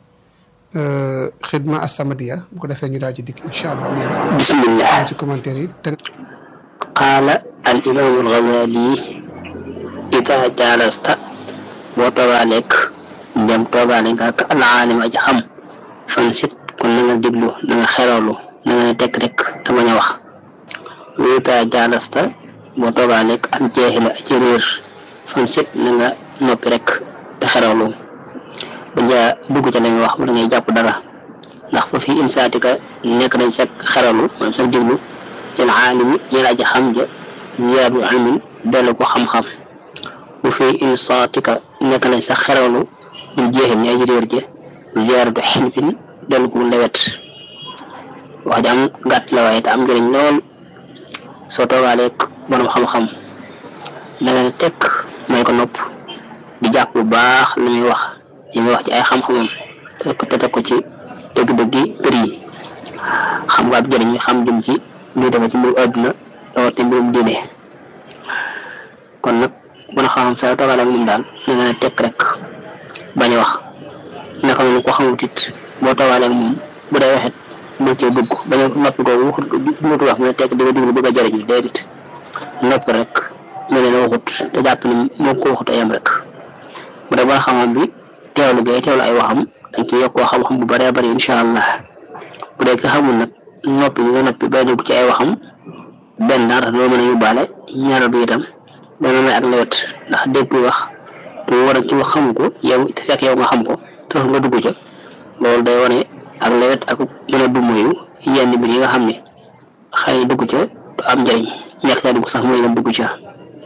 xidma assamadiya bu ko defee ñu daal ci dikk incha allah moom bismillah ci commentaire yi te qaala al imaamu alxazali ida jaalasta boo toogaaleeg dem toogaale nga ak al aalim aji xam fan sit kon na nga déglu na nga xerawlu na nga ne tekk rek te bañ a wax wa ida jaalasta boo toogaaleeg al jeexila aji réer fan sit na nga noppi rek te xerawlu ba jaa dugg ca la muy wax wala ngay jàpp dara ndax fa fi insaatika nekk nañ sa xerawlu maanaam sa déglu lil aalimi ñeel aji xam ja ziyaadu ilmin dellu ko xam-xam bu fi insaatika nekk nañ sax xerawlu ñu jeexim ñi aji réer je ziyaaratu xilfin dellu gu lewet wax ji am gàtt la waaye te am njëriñ lool soo toogaaleeg borom xam-xam na nga ne tekk may ko nopp di jàpp bu baax li muy wax li muy wax ci ay xam-xamam te te teg ko ci dëgg-dëggi mbir yi xam nga ab jëriñ xam jëm ci luy defe ci mbirum àdduna rawati mbirum diine kon nag mën a xam saa toogaale ak moom daal na nga ne tekk rek bañ a wax naka noonu ko xamut it boo toogaale ak moom bu dee waxit bul cee dugg bañ a noppi ko waxut dugutu wax mu ne tekk di nga dugg bëgg a jëriñu déedéet noppi rek mel ne waxut te jàpp ni moo ko waxut a yem rek bu dee ba xam-xam bi teewlu gay teewlu ay waxam dañ ci yokkoo xam-xam bu bëree bëri incha allah bu dee ki xamul nag noppi nga noppi bay dugg ci ay waxam benn dara doo mën a yóbbaale ñaareel bi itam dana may ak lewet ndax dégg wax te war a ci wax xamu ko yow te fekk yow nga xam ko te nga dugg ca loolu day wane ak lewet ak mën a dummoyu yenn mbir yi nga xam ne xëy na dugg ca du am njëriñ ñàkk caa dugg sax mooy dem dugg ca.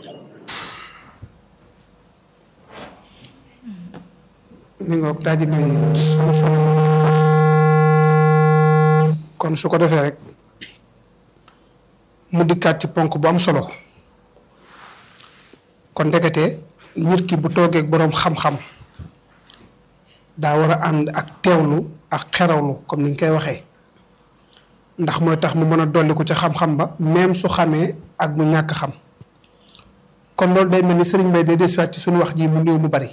mi nga daal di nay am solo kon su ko defee rek mu dikkaat ci ponk bu am solo kon ndekete nit ki bu toogee ak boroom xam-xam daa war a ànd ak teewlu ak xerawlu comme ni ñu koy waxee ndax mooy tax mu mën a dolli ko ca xam-xam ba même su xamee ak mu ñàkk xam kon loolu day mel ni sëriñ Bay day desiwaat ci suñu wax ji mu néew mu bari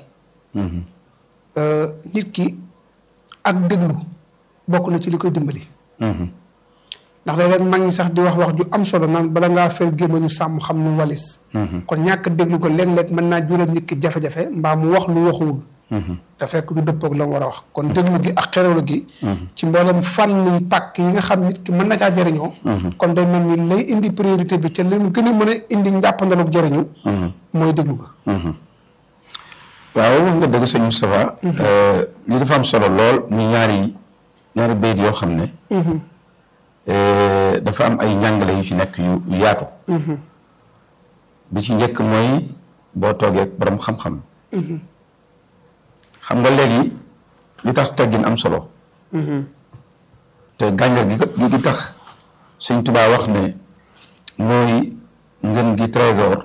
nit ki ak déglu bokk na ci li koy dimbali. ndax léeg-léeg mag ñi sax di wax wax ju am solo naan bala ngaa fel gémmañu sàmm xam nu walis. kon ñàkk déglu ko léeg-léeg mën naa jural nit ki jafe-jafe mbaa mu wax lu waxuwul. te fekk du dëppoog la mu war a wax kon déglu gi ak xerewlu gi. ci mboolem fànn yi pàkk yi nga xam nit ki mën na caa jëriñoo. kon day mel ni lay indi priorité bi ca li mu gën a mën a indi njàppandalug jëriñu. mooy déglu ga. waaw wax nga dëgg sëñ Moustapha li dafa am solo lool muy ñaari ñaari bayit yoo xam ne dafa am ay njàngale yu ci nekk yu yaatu bi ci njëkk mooy boo toogee borom xam-xam xam nga léegi li tax teggin am solo te gànjar gi gi tax sëñ Tuubaa wax ne mooy ngën gi trésor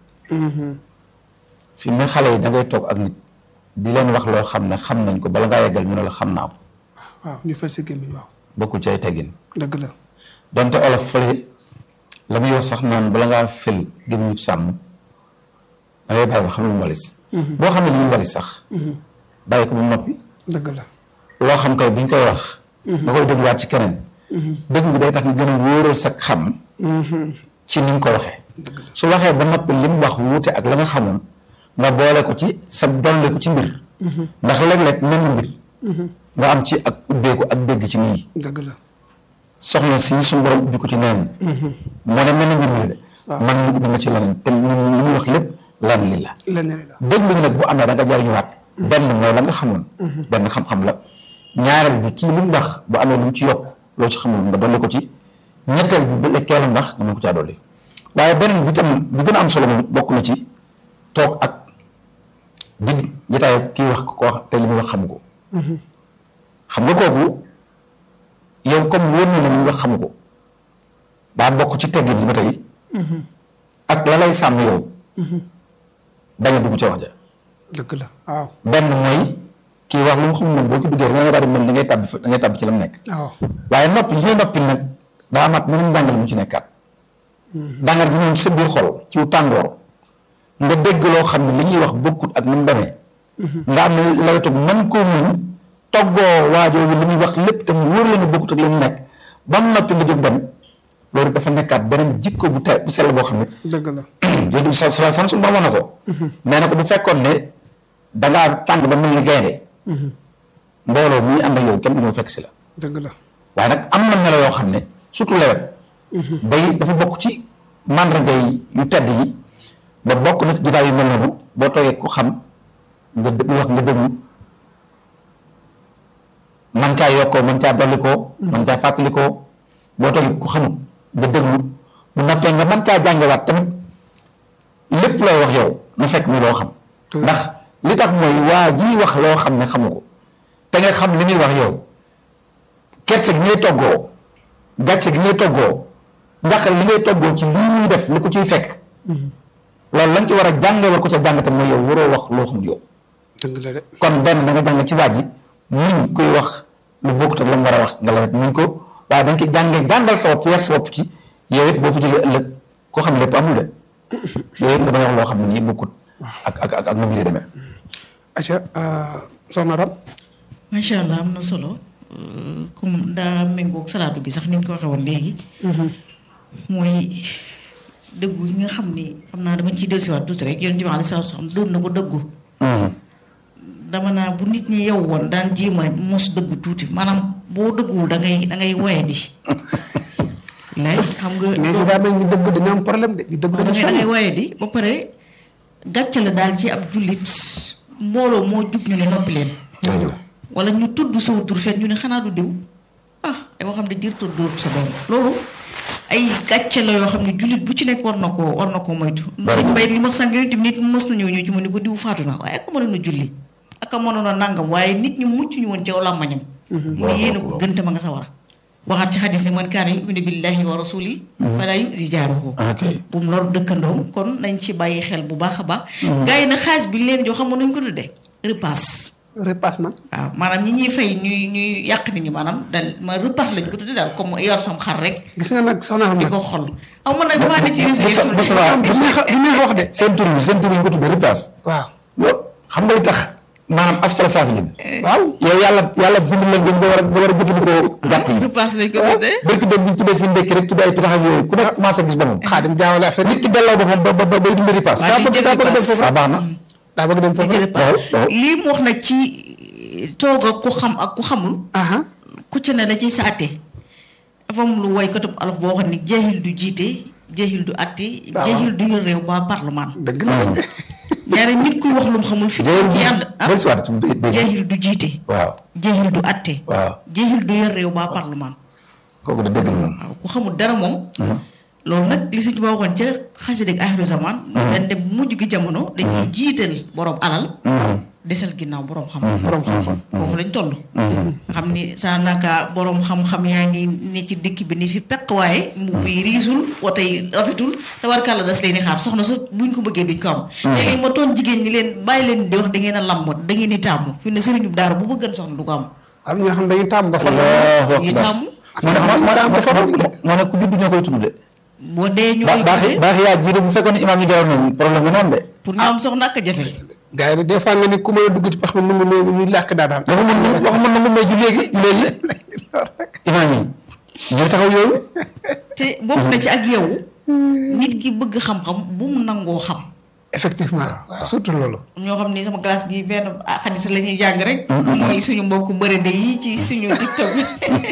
fi mu ne xale yi da ngay toog ak nit di leen wax loo xam ne xam nañ ko bala ngaa yeggal ñu ne la xam naa ko. waaw ñu fal si gémmiñ waaw. bokkul ci ay teggin. dëgg la. donte olof fële la muy wax sax naan bala ngaa fël gémmiñu sàmm da ngay bàyyi ba xam lu mu walis. boo xam ne li mu walis sax. bàyyi ko ba mu noppi. dëgg la. loo xam kay buñ koy wax. nga koy dégluwaat ci keneen. dégg nga day tax nga gën a wóoral sa xam. ci ni nga ko waxee. su waxee ba noppi li mu wax wuute ak la nga xamoon. nga boole ko ci sa dolli ko ci mbir. ndax léeg-léeg mel ni mbir. nga am ci ak ubbeeku ak dégg ci nii. dëgg la. soxna si suñu borom ubbi ko ci neen. moo ne mel ni mbir mi de. man mu ubbi ma ci leneen te li ñuy wax lépp lan li la. leneen la. déglu gi nag bu amee da nga jariñuwaat. benn mooy la nga xamoon. benn xam-xam la. ñaareel bi kii li mu wax bu amee lu mu ci yokk loo ci xamul nga dolli ko ci. ñetteel bi bu lekkee la ndax nga mën ko caa dolli. waaye beneen bi tam bi gën a am solo moom bokk na ci toog ak. di jotaay kii wax ko ko wax te li muy wax xamu ko. xam nga kooku yow comme wóor na la li muy wax xamu ko daa bokk ci teggin yi ba tey. ak la lay sàmm yow. bañ a dugg ca wax ja. dëgg la waaw. benn mooy kii wax lu mu xamul moom boo ko duggee da ngay daal di mel da ngay tàbbi fa da ngay tàbbi ci la mu nekk. waaw waaye noppi li ngay noppi nag daa amaat meneen njàngal mu ci nekkaat. njàngal gi ñëw ci sa biir xol ci tàngoor. nga dégg loo xam ne li ñuy wax bokkut ak ni mu demee. nga am ne lawetug man koo muñ toggoo waajoo bi li muy wax lépp te mu wóor la ne bokkut ak li mu nekk ba mu noppi nga jóg dem loolu dafa nekkaat beneen jikko bu te bu sell boo xam ne. dëgg la. yooyu sa sa san su ma na ko. nee na ko bu fekkoon ne dangaa tàng ba mel ni gaynde mbooloo ñuy ànd ak yow kenn du ñëw fekk si la. dëgg la. waaye nag am na melo yoo xam ne surtout lewet. day dafa bokk ci màndarga yi yu tedd yi. ba bokk na ci jotaay yu mel noonu boo toogee ku xam nga déglu wax nga déglu man caa yokkoo man caa dollikoo man caa fàttalikoo boo toogee ku xamut nga déglu bu noppee nga man caa jàngewaat tamit lépp looy wax yow na fekk muy loo xam ndax li tax mooy waa jii wax loo xam ne xamu ko te te nga xam li muy wax yow kerse gi ngay toggoo gàcce gi ngay toggoo njaqar li ngay toggoo ci lii muy def li ko ciy fekk loolu lañ ci war a jànge war ko ca jàngate mooy yow waroo wax loo xamul yow dëgg la de kon benn da nga jàng ci waaj yi muñ kuy wax lu bokkut ak la mu war a wax nga la muñ ko waaye da nga koy jàngee jàngal sa bopp yar sa bopp ci yow it boo fa jógee ëllëg koo xam ne lépp amul de yow it nga bañ a wax loo xam ne nii bokkut ak ak ak ak nu mu di demee. aca soxna Ram macha allah am na solo euh, comme daa méngoog salaatu gi sax ni ñu ko waxee woon léegi. mooy dëggu yi nga xam ni xam naa dama ciy dellusiwaat tuuti rek yonent bi alayhi salaatu salaam doon na ko dëggu. dama naa bu nit ñi yow woon daan jéem a mos dëggu tuuti maanaam boo dëgguwul da ngay da ngay woye di. lay xam nga. mais ñu daa mel ni dëgg dañu am problème de ñu dëgg da dañu ngay da ngay sonn woye di ba pare gàcce la daal ci ab jullit mbooloo moo jug ñu ne noppi leen. wala ñu tudd saw tur fet ñu ne xanaa du diw ah ay xam ne jër tudd dóor sa doom loolu ay gàcce la yoo xam ne jullit bu ci nekk war na koo war na koo moytu sëñ mbay li ma sang yooyu tamit nit mës na ñëw ñu ci mu ni ko diw faatu na waaye ak mënoon a julli ak a mënoon a nangam waaye nit ñi mucc ñu woon ci làmmañam mu ne yéen a ko gënte ma nga sa war a waxaat ci xadis ne man kaana yuminu billahi wa rasuli fala yuzi jaaruhu ok bu mu lor dëkkandoom kon nañ ci bàyyi xel bu baax a baax gars yi na xaalis bi leen jox xam nañ ko tuddee repasse repassement waaw maanaam ñi ñuy fay ñuy ñuy yàq nit ñi maanaam dal ma repasse lañ ko tuddee daal comme yor sam xar rek gis nga nag soxna xam di nag ko xol aw man nag damaa ne ci risque yi Moussa Moussa du neex a du neex a wax de seen tur bi seen tur bi ñu ko tuddee repasse. waaw loolu xam nga li tax maanaam asfala saafiliin. waaw yow yàlla yàlla bind leen nga war a nga war a jëfandikoo gàtt yi. repasse lañ ko tuddee barki dem bi ñu tuddee fi ndekki rek tuddee ay pitax ak yooyu ku nekk commencé gis boppam. xaadim jaawale affaire nit ki delloo boppam ba ba ba bay dimbali repasse. Waaw, daa di bëgg jël daa bëgg dem repasse. foofu ah baax na. daa bëgg dem di foofu jël waaw, repasse waaw. lii mu wax nag ci toog ak ku xam ak ku xamul aha ku ci ne da ciy sa atte dafa am lu woy katub alof boo xam ne jeexil du jiite jeexil du atte waaw. jeexil du yor réew ba parlement dëgg la de ñaari nit kuy wax lu mu xamul fi Jeexil du- yànd ah dellu si waat ci bay- bay- jeexil du jiite waaw jeexil du atte waaw jeexil du yor réew ba parlement kooku de dëgg la moom. waaw ku xamul dara moom loolu nag li Sëñ Tuubaa waxoon ca xasida ak axiru zaman dañ dem mujj gi jamono dañuy jiital borom alal desal ginnaaw borom xam borom xam-xam foofu lañ toll nga xam ni saa naka borom xam-xam yaa ngi ne ci dëkk bi ni fi peq waaye mbubb yi riisul woto yi rafetul te war kàlla das leen di xaar soxna sa buñ ko bëggee duñ ko am léegi ma toon jigéen ñi leen bàyyi leen di wax da ngeen a lamb da ngeen di tàmm fi ne sëriñu daara bu bëggan soxna du ko am am ñoo xam dañuy tàmm ba fa Allahu ñu akbar. tàmm moo ne moo moo moo ne ku judd ñoo koy tudd de. boo dee ñu ba koy baax tuddee baax yaa jiite bu fekkoon ne imaam yi deewoon nañu problème bi noonu de. pour ñu am soxna ak a jafe gars yi des fois nga ni ku mën a dugg ci pax mi nu mu néew ñuy làkk daa daan waxu mën na waxu mën na mu may ju léegi ju léegi imaam yi ñoo taxaw yooyu. te bokk na ci ak yow nit ki bëgg xam-xam bu mu nangoo xam effectivement waaw surtout loolu ñoo xam ni sama classe gi benn ah xadis la ñuy jàng rek mooy suñu mbokku bërëde yi ci suñu tiktok bi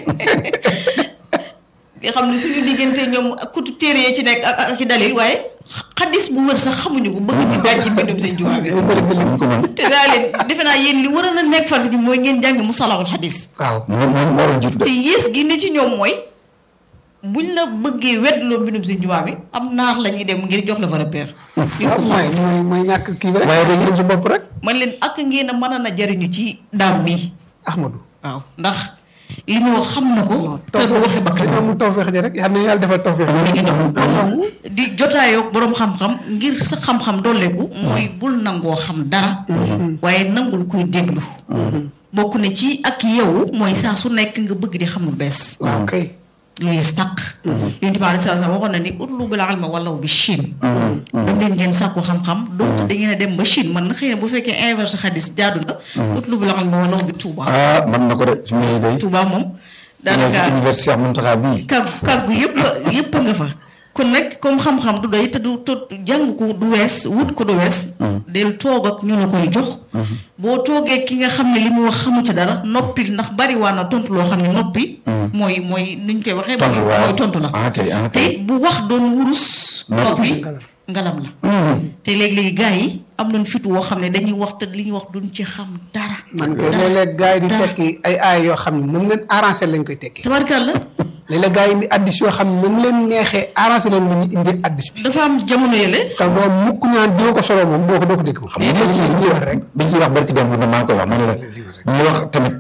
nga xam ne suñu diggante ñoom kutu téere yi ci nekk ak ak ci dalil waaye xadis bu wër sax xamuñu ko bëgg di daaj ci mbindum seen jumaa bi ñu ko mën. te daa leen defe naa yéen li war a na nekk farata ji mooy ngeen jàng mu salawul xadis waaw moo moo moo doon jiitu de. te yées gi ne ci ñoom mooy buñ la bëggee weddloo mbindum seen jumaa bi am naar la ñuy dem ngir jox la fa repère nit waaw ku mooy mooy mooy ñàkk kii bi rek waaye dañuy dem si bopp rek. man leen ak ngeen a mën a na jariñu ci daam mi Ahmadou waaw ndax li mu wax xam na ko te du waxe bakkan dañoo amul tawfeex ji rek yal na yàlla defal tawfeex di jotaayoo boroom xam-xam ngir sa xam-xam dolleeku mooy bul nangoo xam dara waaye nangul kuy déglu bokk na ci ak yow mooy saa su nekk nga bëgg di xam lu bees waaw kay lu yees tàq yonent bi aleyhi salaatu wa salaam waxoon na ni utlubul ilma walaw bi Chine dem leen ngeen sàkku xam-xam donc da ngeen a dem ba Chine man na xëy na bu fekkee inverse xadis jaadu na utlubul ilma walaw bi Touba ah mën na ko de fi mu ne day. Touba moom ñëw daanaka ci université Cheikh Mountakha bii. kàggu kàggu yëpp yëpp nga fa kon nag comme xam-xam du doy te du te jàng ko du wees wut ko du wees del toog ak ñu la koy jox boo toogee ki nga xam ne li mu wax xamu ci dara noppi ndax bari waa na tontu loo xam ne noppi mooy mooy nuñ koy waxee tontu waaw mooy tontu la ah kay ah te kay. it bu wax doon wurus noppi ngalam la te léegi-léegi gars yi am nañ fit woo xam ne dañuy wax te li ñuy wax duñ ci xam dara man kay dara, léeg-léeg gars yi di dara. tekki ay aay yoo xam ne na mu leen arrangé lañ koy tekki tabarkàlla léeg-léeg gars yi indi addis yoo xam ne na mu leen neexee arrangé leen lu ñu indi addis bi dafa am jamono yële te doo mukk naan dina ko solo moom doo ko doo ko dégg xam nga li ñuy wax rek biñ ciy wax barki démb na maa ngi koy wax ma ne la ñuy wax tamit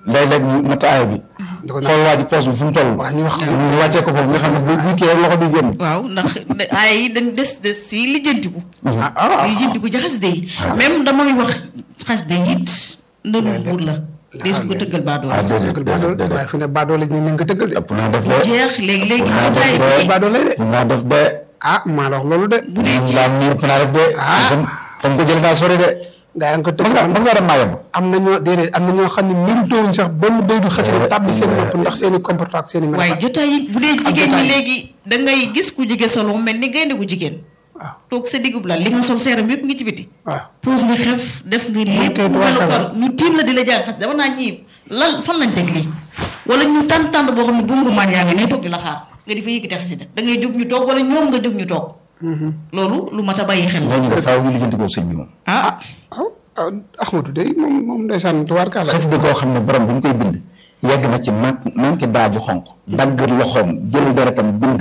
léeg-léeg ñu natt aaya bi di ko xool waa ji poos bi fu mu toll wax ñu wax ñu wàccee ko foofu nga xam ne bu bu kii rek loxo bi génn waaw ndax ay yi dañ des des si lijjantiku ah ah lijjantiku ci xasida yi même damay wax xasida yi it ndënu buur la dee su ko tëggal baadoo ah déedéet tëggal baadoole déedéet waaye fi ne baadoole ñu ne nga tëggal de ëpp naa def de jeex léegi léegi naa def jotaay de bi baadoole de ëpp naa def de ah maa la wax loolu de bu dee ci laa nii ëpp naa def de fam fam ko jël ngaa sori de gaa yaa ngi ko mas nga tëgg mas nga dem maa yomb am na ñoo déedéet am na ñoo xam ne méritowuñ sax benn day du xëcc rek tàbbi seen nopp ndax seen i comportement ak seen i waaye melokaan jotaay yi bu dee jigéen jotaay ñi yi. léegi da ngay gis ku jege sa loxo mel ni gaynde gu jigéen waaw toog sa digub la li nga sol seeram yëpp ngi ci biti waaw pose nga xef def nga lépp kay tubaarkalla. melokaan ñu tiim la di la jàng xas dama naa ñii lan fan lañ teg lii wala ñu tànn tànn boo xam ne buum rumaan yaa ngi ne toog di la xaar nga di fa yëkkati xasida da ngay jóg ñu toog wala ñoom nga jóg ñu toog loolu lu mat a bàyyi xel la ñooñu def faaw ñu lijjanti ko sëñ bi moom ah waaw ah Ahmadou day moom moom ndeysaan tubaarkalla xas di koo xam ne borom bi mu koy bind yegg na ci man manqué daaju xonq dagg loxoom jël deretam bind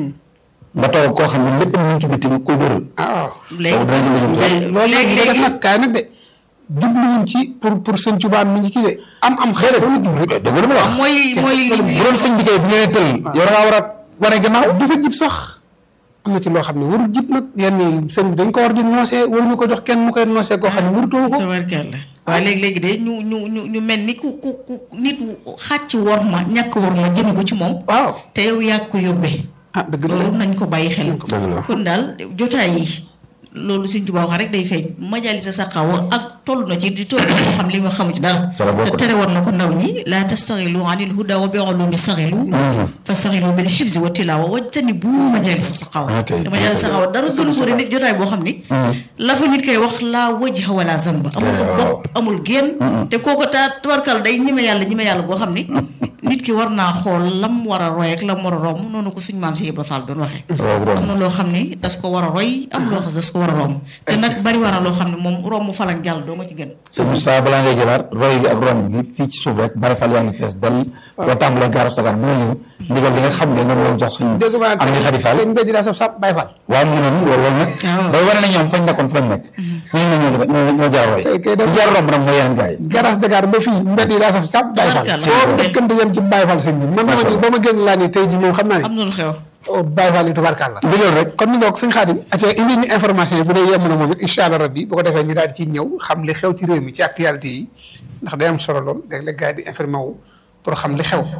nga toog koo xam ne lépp mu ngi ci bitti nga koy dóoral ah waaw léegi danañ ko lijjanti loolu léegi léegi def nag kaay nag de jubluwuñ ci pour pour sëñ Tuubaa mi ngi kii de am am xel loolu jublu de dëgg la ma wax mooy mooy li bu doon sëñ bi kay bu ngeen tël yow da ngaa war a wane gannaaw du fa jib sax am na ci loo xam ne warul jib nag yenn yi sëñ bi dañ ko war di noosee waruñu ko jox kenn mu koy noosee koo xam ne warutoo ko sa warkeel la waaye léegi léegi de ñu ñu ñu ñu mel ni ku ku ku nit xàcc war ma ñàkk war ma jëme ko ci moom waaw te yow yaa ko yóbbee ah dëgg la loolu nañ ko bàyyi xel dëgg la. kon daal jotaay yi loolu Sëñ Tuubaa wax rek day feeñ majalisa saqaawa ak toll na ci di toll na ko xam li nga xamu ci dara Dara bokk te tere war na ko ndaw ñi laa tastaxilu anil huda wa bi ulumi saxilu fa saxilu bil xibsi wa tilaawa wajtani bu majalisa saqaawa Ok. te majalisa saqaawa dara gënu ko nit jotaay boo xam ni la fa nit koy wax laa wajha wala zamba amul bopp amul génn te kooko taa tabarkal day ñime yàlla ñime yàlla boo xam ni nit ki war naa xool lam war a roy ak lam war a romb noonu ko suñu maam si Ibra Fall doon waxee Roy romb. am na loo xam ni das ko war a roy am loo xam das ko war a romb te nag bari war na loo xam ne moom romb falang jàll doo nga ci gën sëñ Moussa balaa ngay jëlaat roy gi ak romb gi fii ci suuf rek bari fal yaa ngi fees dal boo tàmbalee gaaru sagar bi nga ñëw ndigal li nga xam ne moom la jox sëñ dégg maa am ni xadi fall tey mbéy daa saf sap Baay Fall waaw mu ne nii loolu loolu nag waaw. day wane ne ñoom fañ nekkoon fa lañ nekk ñu ne ñoo ñoo ñoo jaar roy Tey kay def- ñu jaar romb nag mooy yeneen gars yi garage Dakar ba fii mbedd yi daa saf sap Baay Fall Tabarkalla. soo fekkante yem ci Baay Fall sëñ bi man ma ba ma génn laa ni tey ji moom xam naa am ne na lu xew oh, Baay Fall yi tubaarkalla ndigal rek kon ñu ngoog sëñ Xaadim aca indi ñu information yi bu dee yemm na moom it incha allah rabbi bu ko defee ñu daal di ciy ñëw xam li xew ci réew mi ci actualité yi ndax day am solo lool léeg-léeg gars yi di informé wu pour xam li xew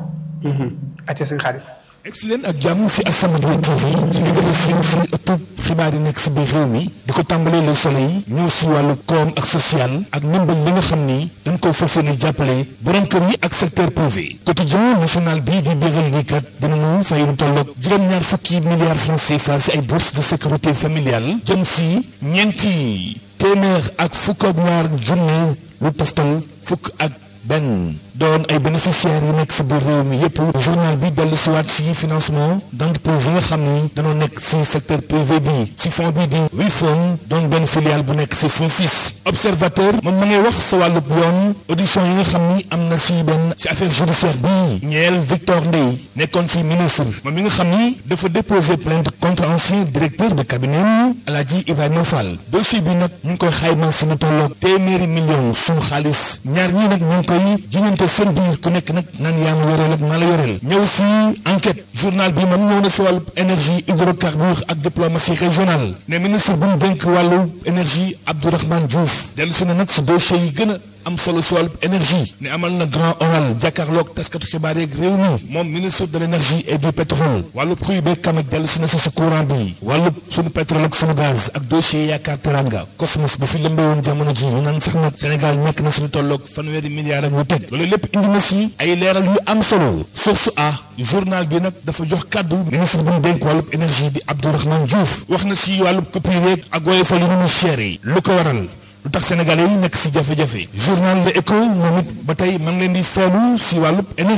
aca sëñ Xaadim ex leen ak jàmm fi As-Samadiyya TV ci li gën a siiw fi ëttub xibaar yi nekk si biir réew mi di ko tàmbalee Le Soleil ñëw si wàllu koom ak social ak ndimbal li nga xam ni dañ ko fas yéene jàppale borom kër yi ak secteur privé quotidien national bi di biiral ni kat dinañu fay lu tolloog juróom-ñaar fukki milliards francs CFA si ay bourses de sécurité familiale jëm si ñeenti téeméer ak fukk ak ñaar junne lu toftal fukk ak benn doon ay bénéficiaires yu nekk si biir réew mi yépp journal bi dellu si waat si financement d'entreprise yi nga xam ni dañoo nekk si secteur privé bi si fonds bi di Wifon doon benn filiale bu nekk si fonds 6 observateur moom ma ngay wax sa wàllub yoon audition yi nga xam ni am na si benn si affaire judiciaire bi ñeel Victor Ndeye nekkoon fi ministre moom mi nga xam ni dafa déposer plainte contre ancien directeur de cabinet Alaaji Ibrahima Fall dossier bi nag ñu ngi koy xayma si lu tolloog téeméeri million suñu xaalis ñaar ñii nag ñu ngi koy jiñante seen biir ku nekk nag naan yaa ma yoreel ak maa la yoreel ñëw si enquête journal bi man ñëw na si wàllu énergie hydrocarbures ak diplomatie régionale ne ministre bu mu dénk wàllu énergie Abdourahmane Diouf dellu si na nag si dossier yi gën a am solo si wàllu énergie ne amal na grand oral jàkkaarloog taskatu xibaar yeeg réew mi moom ministre de l' énergie et du pétrole wàllu prix beeg kamit dellu si na si si courant bi wàllu sunu pétrole ak sunu gaz ak dossier yaakaar teranga cosmos bi fi lëmbee woon jamono ji ñu naan sax nag Sénégal nekk na suñu tolloog fanweeri milliards ak yu teg loolu lépp indi na si ay leeral yu am solo source a journal bi nag dafa jox kàddu ministre bu mu dénk wàllu énergie di Abdourahmane Diouf wax na si wàllu coupure yeeg ak woyofal yu nu mu cher yi lu ko waral lu tax sénégalais yi nekk si jafe-jafe journal Le Écho moom it ba tey ma ngi leen di feelu si wàllub énergie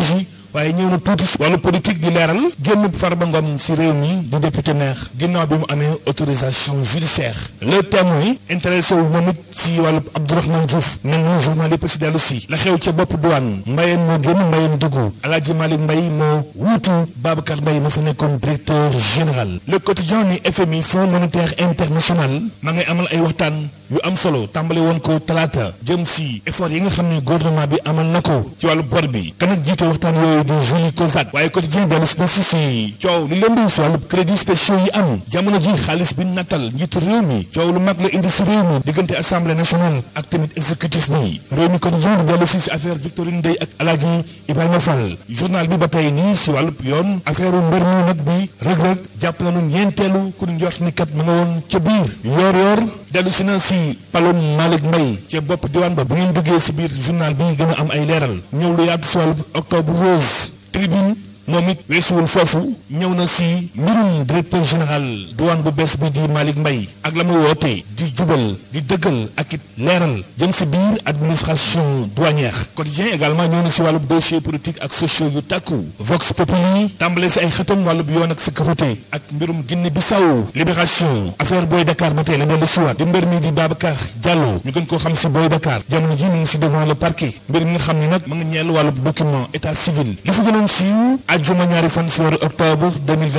waaye ñëw na tuuti si wàllu politique di leeral génn Farba Ngom si réew mi di député maire ginnaaw bi mu amee autorisation judiciaire le témoin intéressé wu moom it si wàllu Abdourahmane Diouf mel ni journal yëpp si dellu si la xew ca bopp douane mbayeen moo génn mbayeen dugg Alaaji Malick Mbaye moo wuutu Babacar Mbaye ma fa nekkoon directeur général le quotidien ni FMI Fonds monétaire international ma ngay amal ay waxtaan yu am solo tàmbale woon ko talaata jëm si effort yi nga xam ne gouvernement bi amal na ko ci wàllu bor bi kan ak jiite waxtaan yooyu di Julie Kozak waaye quotidien dellu si na si si coow li leen di si wàllu crédit spéciaux yi am jamono ji xaalis bi nattal njiitu réew mi coow lu mag la indi si réew mi diggante assemblée nationale ak tamit exécutif bi réew mi quotidien di dellu si si affaire Victorine Ndeye ak Alaaji Ibrahima Fall journal bi ba tey nii si wàllu yoon affaire u mbër mi nag bi rëg-rëg jàpp nañu ñeenteelu ku ñu njort ni kat ma nga woon ca biir yoor yoor dellu si na si palom Malick Mbaye ca bopp diwaan ba bu ngeen duggee si biir journal bi gën a am ay leeral ñëw lu yaatu si wàllu octobre rose tribune moom it weesuwul foofu ñëw na si mbirum directeur général douane bu bees bi di Malick Mbaye ak la mu woote di jubal di dëggal ak it leeral jëm si biir administration douanière quotidien également ñëw na si wàllub dossier politique ak sociaux yu tàkku Vox Populi tàmbale si ay xëtam wàllub yoon ak sécurité ak mbirum Guinée Bissau libération affaire Boy Dakar ba tey la dellu siwaat di mbir mi di Babacar Diallo ñu gën koo xam si Boy Dakar jamono ji mi ngi si devant le parquet mbir mi nga xam ni nag ma nga ñeel wàllub document état civil li fa gënoon siiw ajjuma ñaari fan si weeru octobre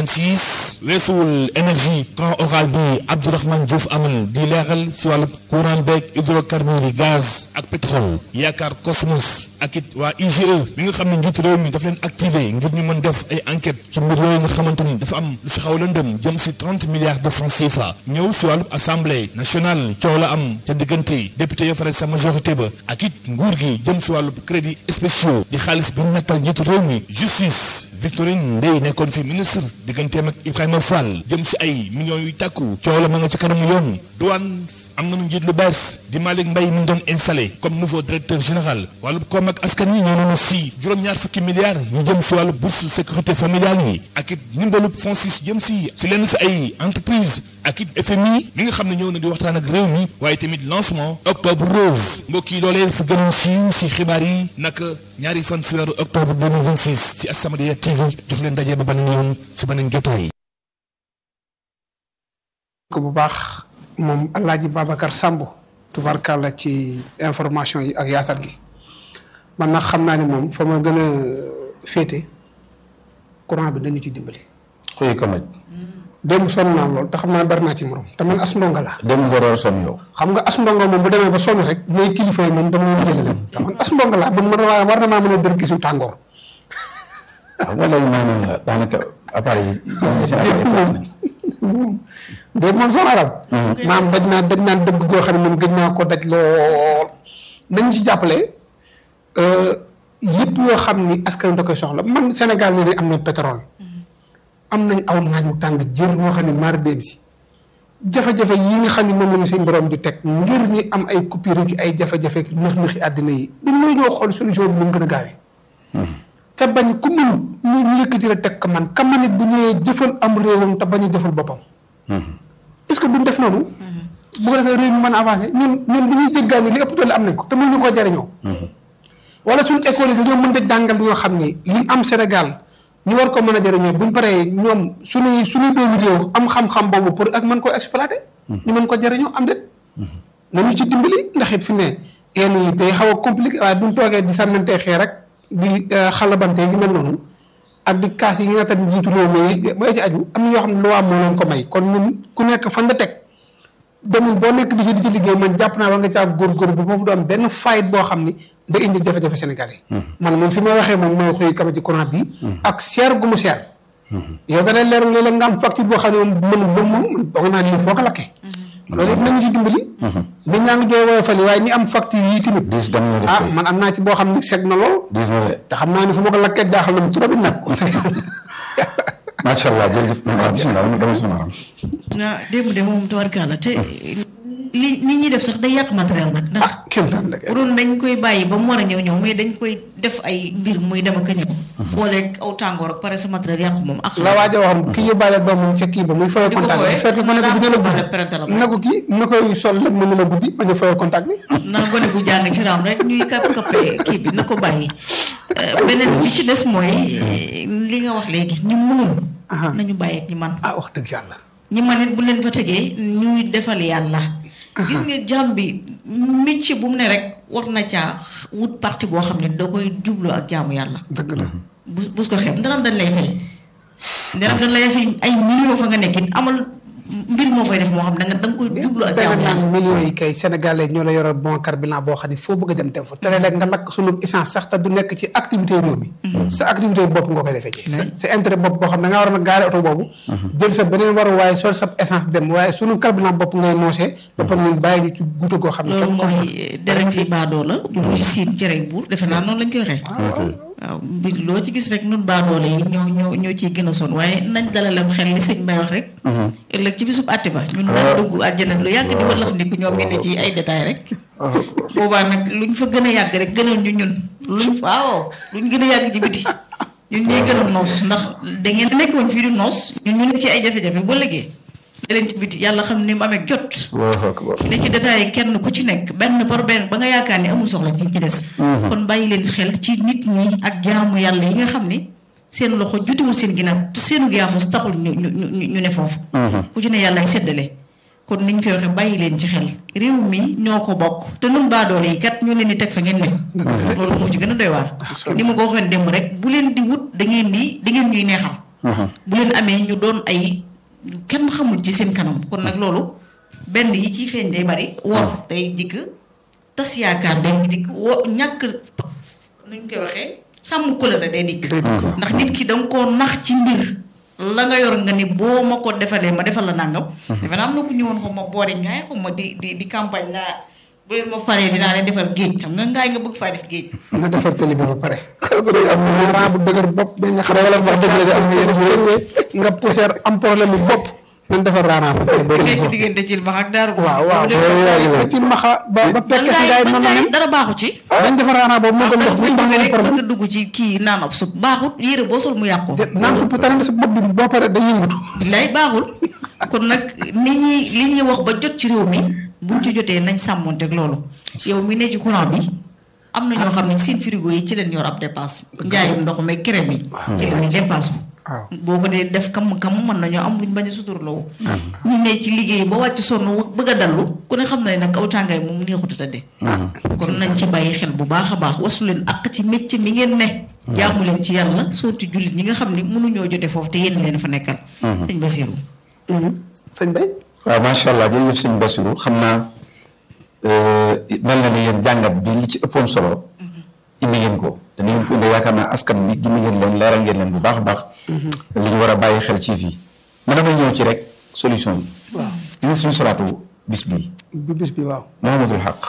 2026 weesuwul énergie grand oral bi Abdourahmane Diouf amal di leeral si wàllu courant beeg hydrocarbures yi gaz ak pétrole yaakaar Cosmos ak it waa IGE bi nga xam ne njiitu réew mi daf leen activé ngir ñu mën def ay enquête ci mbir yooyu nga xamante ni dafa am lu fi xaw lëndëm jëm si 30 milliards de francs CFA ñëw si wàllu assemblée nationale coow la am ca diggante député ya faral sa majorité ba ak it nguur gi jëm si wàllu crédit spéciaux di xaalis bi nattal njiitu réew mi justice Victorine Ndeye nekkoon fi ministre digganteem ak Ibrahima Fall jëm si ay millions yu tàkku coow la ma nga ci kanamu yoon douane am nañu njiit lu bees di Malick Mbaye mi ngi doon installé comme nouveau directeur général wàllu koom ak askan yi ñoo nañu si juróom-ñaar fukki milliards yu jëm si wàllu bourse sécurité familiale yi ak it ndimbalu FONSIS jëm si si lenn si ay entreprise ak it FMI mi nga xam ne ñëw na di waxtaan ak réew mi waaye tamit lancement octobre rose mbokk yi loolee fa gënoon siiw si xibaar yi naka ñaari fan si weeru octobre 2026 ci As-Samadiyya TV jox leen daje ba beneen yoon si beneen jotaay. ko bu baax moom Alaaji Babacar Samb tubarkàlla ci information yi ak yaatal gi man nag xam naa ne moom fa ma gën a féete courant bi nañu ci dimbali. xuy ko maj démb sonn naa lool te xam naa bari naa ci morom te man as ndongo laa. dem nga door son yow xam nga as ndongo moom bu demee ba sonn rek ñooy kilifa yi moom dama leen jëlee leen te man as ndongo laa man man war na maa mën a dër gisu tàngoor. xam nga léegi maa noonu la daanaka appareil yi yi seen appareil yi perte nañ déet moom son arab maam daj naa daj naa dëgg goo xam ne moom gëj naa ko daj lool nañ ci jàppale yëpp yoo xam ni askan da koy soxla man Sénégal ne am na pétrole am nañ aw naaj wu tàng jër moo xam ne maar dem si jafe-jafe yi nga xam ne moom la ñu seen borom di teg ngir ñu am ay coupure ki ay jafe-jafe nëx nëxi àddina yi duñ lay ñoo xool solution bi nu mu gën a gaawee te bañ ku mënut ñu yëkkati la teg ko man ka man it bu ñëwee jëfal am réewam te bañ a jëfal boppam est-ce que duñ def noonu bu ko defee réew mi mën a avancé ñun ñun bu ñuy jéggaani li ëpp doole am nañ ko te mënuñu koo jariñoo wala suñu école yi dañoo mën a jàngal ñoo xam ni li am Sénégal ñu war ko mën a jariñoo buñ paree ñoom suñuy suñuy doomi réew am xam-xam boobu pour ak mën koo exploité ñu mën ko jariñoo am déet nañu ci dimbali ndax it fi ne yenn yi day xaw a compliqué waaye buñ toogee di sànnantee xee rek di xalabante yu mel noonu ak di kaas yi nga xam njiitu réew mi mooy ci aju am na yoo xam ne loi moo leen ko may kon ñun ku nekk fan nga teg demul boo nekk di ci di ci liggéey man jàpp naa war nga caa góorgóorlu bu foofu du am benn fayit boo xam ni da indi jafe-jafe Sénégal yi man moom fi may waxee moom mooy xuy kama ci courant bi ak seer gu mu seer yow da lay leeru léeg-léeg nga am facture boo xam ne moom mën moom moom doog naa lii foo ko lakkee loolu it nañu ci dimbali nit ñaa ngi jooy woyofal yi waaye ñi am facture yi tamit diis dam na ah man am naa ci boo xam ni seg na lool diis na de te xam naa ni fu ma ko lakkee jaaxal na mu trop it nag macha allah jërëjëf waaw bisimilah dama dama soxna Aram ah démb de moom tubarkalla te li li ñuy def sax day yàq matériel nag ndax kéem taan la bu doon dañ koy bàyyi ba mu war a ñëw ñëw mais dañ koy def ay mbir muy dem ak a ñëw booleeg aw tàngoor ak pare sa matériel yàqu moom ak la waaja waxam ki yóbbaale doomam ca kii ba muy foyee Di ko contact bi foyee, fekk ko ne ko bu ne la daa ko parental guddi na ko kii na koy sol lépp mën na la guddi bañ a foyee contact bi na gone gu jàng ci raam rek ñuy kap kappee kii bi na ko bàyyi Euh, beneen bi ci des mooy euh, li nga wax léegi ñi mënul nañu bàyyi ak ñi man ah wax dëgg yàlla ñi man it bu leen fa tegee ñuy defal yàlla gis nga jàmm bi métier bu mu ne rek war na caa wut parti boo xam ne da koy jublu ak jaamu yàlla dëgg la bu bus ko xeeb ndaram dañ lay fay ndaram dañ lay fay ay millions fa nga nekk it amal mbir moo fay def moo xam ne da nga da nga koy jublu ak danga jaamu yàlla naan millions yi kay sénégalais ñoo la yoral bon carburant boo xam ne foo bëgg a dem dem fa te léeg nga lakk sunu essence sax te du nekk ci activité réew mi sa activité bopp nga koy defee ci sa sa intérêt bopp boo xam ne da ngaa war a gaare oto boobu jël sa beneen waru waaye sol sa essence dem waaye sunu carburant bopp ngay noosee ba pare ñun bàyyi ñu ci guute goo xam ne loolu kenn ko mooy deret yi baadoo la bu siin cere buur defe naa noonu lañ koy waxee waaw mbir loo ci gis rek nun baadoole yi ñoo ñoo ñoo ciy gën a sonn waaye nañ dalalem xel li sëñ Bay wax rek ëllëg ci bisub àtte ba ñun dañ dugg àjjana lu yàgg di wallax ndiku ñoom ñu ne ci ay détails rek boobaa nag luñ fa gën a yàgg rek gënal ñu ñun luñ fa waaw luñ gën a yàgg ci biti ñun ñuy gën a noos ndax da ngeen nekkoon fii di noos ñun ñu ne ci ay jafe-jafe ba léegi da leen ci biti yàlla xam ni mu amee jot Allahu akbar ne ci détails yi kenn ku ci nekk benn par benn ba nga yaakaar ni amul soxla ci ci des kon bàyyi leen xel ci nit ñi ak jaamu yàlla yi nga xam ni seen loxo jutiwul seen ginnaaw te seenu yaafus taxul ñu ñu ñu ñu ne foofu ku ci ne yàlla ay séddale kon niñ koy waxee bàyyi leen ci xel réew mi ñoo ko bokk te nun baadoole yi kat ñu leen di teg fa ngeen ne loolu moo ci gën a doy waar ni ma ko waxee démb rek bu leen di wut da ngeen di da ngeen ñuy neexal bu leen amee ñu doon ay ñu kenn xamul ci seen kanam kon nag loolu benn yi ciy feeñ day bari wor day dikk tas yaakaar day dikk wo ñàkk nuñ koy waxee sàmm kóllëre day dikk ndax nit ki danga koo nax ci mbir la nga yor nga ni boo ma ko defalee ma defal la nàngam defe naa am na ku ñëwoon ko ma boori ngaay ko ma di di di campagne naa bu leen ma faree dinaa leen defal géej xam nga ngaay nga bëgg faa def géej nga defar télé bi ba pare am na raa bu dëgër bopp ba nga xam ne wax dëgg la de am na yeneen nga poussière am problème bu bopp nañ defar raanaa ba pare doo nekk diggante ci max ak daaru waaw waaw ba ci maxa ba ba pekk si ngaay noonu la mel dara baaxu ci dañ defar raanaa boobu moo gën ndox bu bëgg ndox rek problème bëgg dugg ci kii naan ab sup baaxut yére boo sol mu yàqu naan supp tane sa bopp bi boo pare day yëngatu billaay baaxul kon nag nit ñi li ñuy wax ba jot ci réew mi buñ ci jotee nañ sàmmonteeg loolu yow mi ne ci courant bi am na ñoo xam ne seen frigo yi ci leen yor ab dépasse njaayum ndox mi crème yi ci leen dépasse waaw boo ko dee def kam kam mën nañoo am luñ bañ a suturloo ñu ne ci liggéey ba wàcc sonn bëgg a dallu ku ne xam na ne nag aw tàngaay moom neexut a tëddee kon nañ ci bàyyi xel bu baax a baax wasu leen ak ci métier mi ngeen ne jaamu leen ci yàlla sooti jullit ñi nga xam ne mënuñoo jote foofu te yéen leen fa nekkal sëñ Basiru sëñ Bay waaw macha allah jërëjëf sëñ Bassirou xam naa mel na ni yéen jàngat bi li ci ëppoon solo indi ngeen ko te ni ngeen ko indi yaakaar naa askan bi gindi ngeen leen leeral ngeen leen bu baax a baax li ñu war a bàyyi xel ci fii mën na may ñëw ci rek solution bi waaw gis nga suñu salaatu bis bii bi bis bi waaw Muhammadul Xaq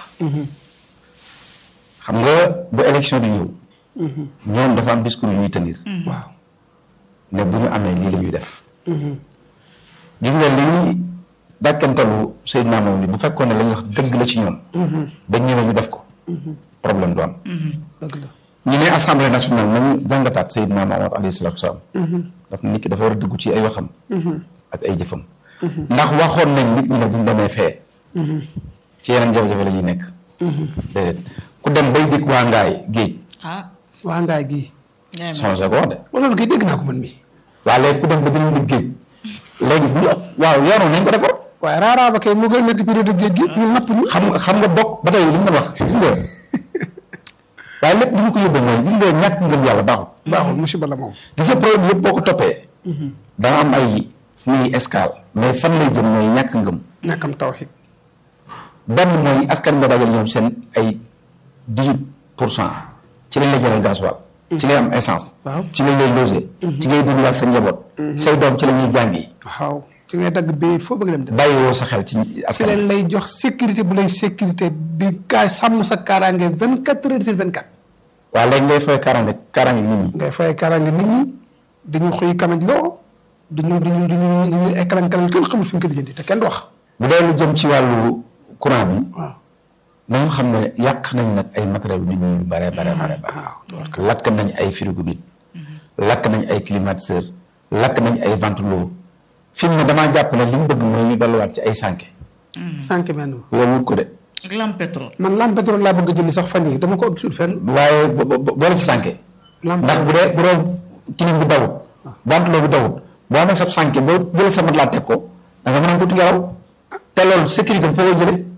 xam nga bu élection di ñëw ñoom dafa am discours yu ñuy tenir waaw ne bu ñu amee lii la ñuy def gis nga lii dàkkantalu Seydina moom ni bu fekkoon ne la ñu wax dëgg la ci ñoom ba ñëwee ñu def ko problème du am dëgg la ñu ne assemblée nationale nañu jàngataat Seydina Muhammad alayhi salaatu wasalaam daf nit ki dafa war a dëggu ci ay waxam ak ay jëfam ndax waxoon nañ nit ñi ne buñ demee fee ci yeneen jafe-jafe la ñuy nekk déedéet ku dem bay dikk waa ngaay géej ah waa ngaay gii ngay changé ko wax de wala loolu kay dégg naa ko man mii waa léegi ku dem ba dinañ di géej léegi bu waaw yoonu nañ ko defar waaye raaraa ba kay moo gën a nekk période géej gi ñu napp ñu xam nga xam nga bokk ba tey li ñu doon wax gis nga waaye lépp li ñu ko yóbbee mooy gis nga ñàkk ngëm yàlla baaxul baaxul musiba la moom gis nga problème yëpp boo ko toppee dana am ay fu muy escale mais fan lay jëm mooy ñàkk ngëm ñàkkam tawxiid benn mooy askan ba dajal ñoom seen ay dix huit pour cent ci lañ la jëlal gasoil ci ngay am essence waaw ci lañ lay logé ci ngay dund ak sa njaboot say doom ci la ñuy jàngi waaw ci ngay dagg bi foo bëgg dem dem bàyyiwoo sa xel ci ci askan leen lay jox sécurité bu lay sécurité bi kaay sàmm sa kaaraange vingt quatre heures sur vingt quatre waaw léegi ngay fay kaaraange kaaraange nit ñi ngay fay kaaraange nit ñi dañu xuy kamaj loo duñu duñu duñu duñu ay kalan kalan kenn xamul fi ñu ko lijjanti te kenn du wax bu dee lu jëm ci wàllu courant bi waaw nañu xam ne yàq nañ nag ay matériel nit ñi yu bare bare bare bare lakk nañ ay frigo nit lakk nañ ay climatiseur lakk nañ ay ventilo fi mu ne damaa jàpp ne li ñu bëgg mooy ñu delluwaat ci ay sànke sànq benn yow wut ko de ak lampe pétrole. man lampe pétrole laa bëgg a jënd sax fan yii dama ko gisul fenn. waaye bo- bo- bo- boole ci sànke lampe ndax bu dee bu dee clim bi dawut ventilo bi dawut boo amee sa sànke boo jëlee sa mat laa teg ko da nga mën a tuuti ngelaw te loolu sécurité bi foo ko jëlee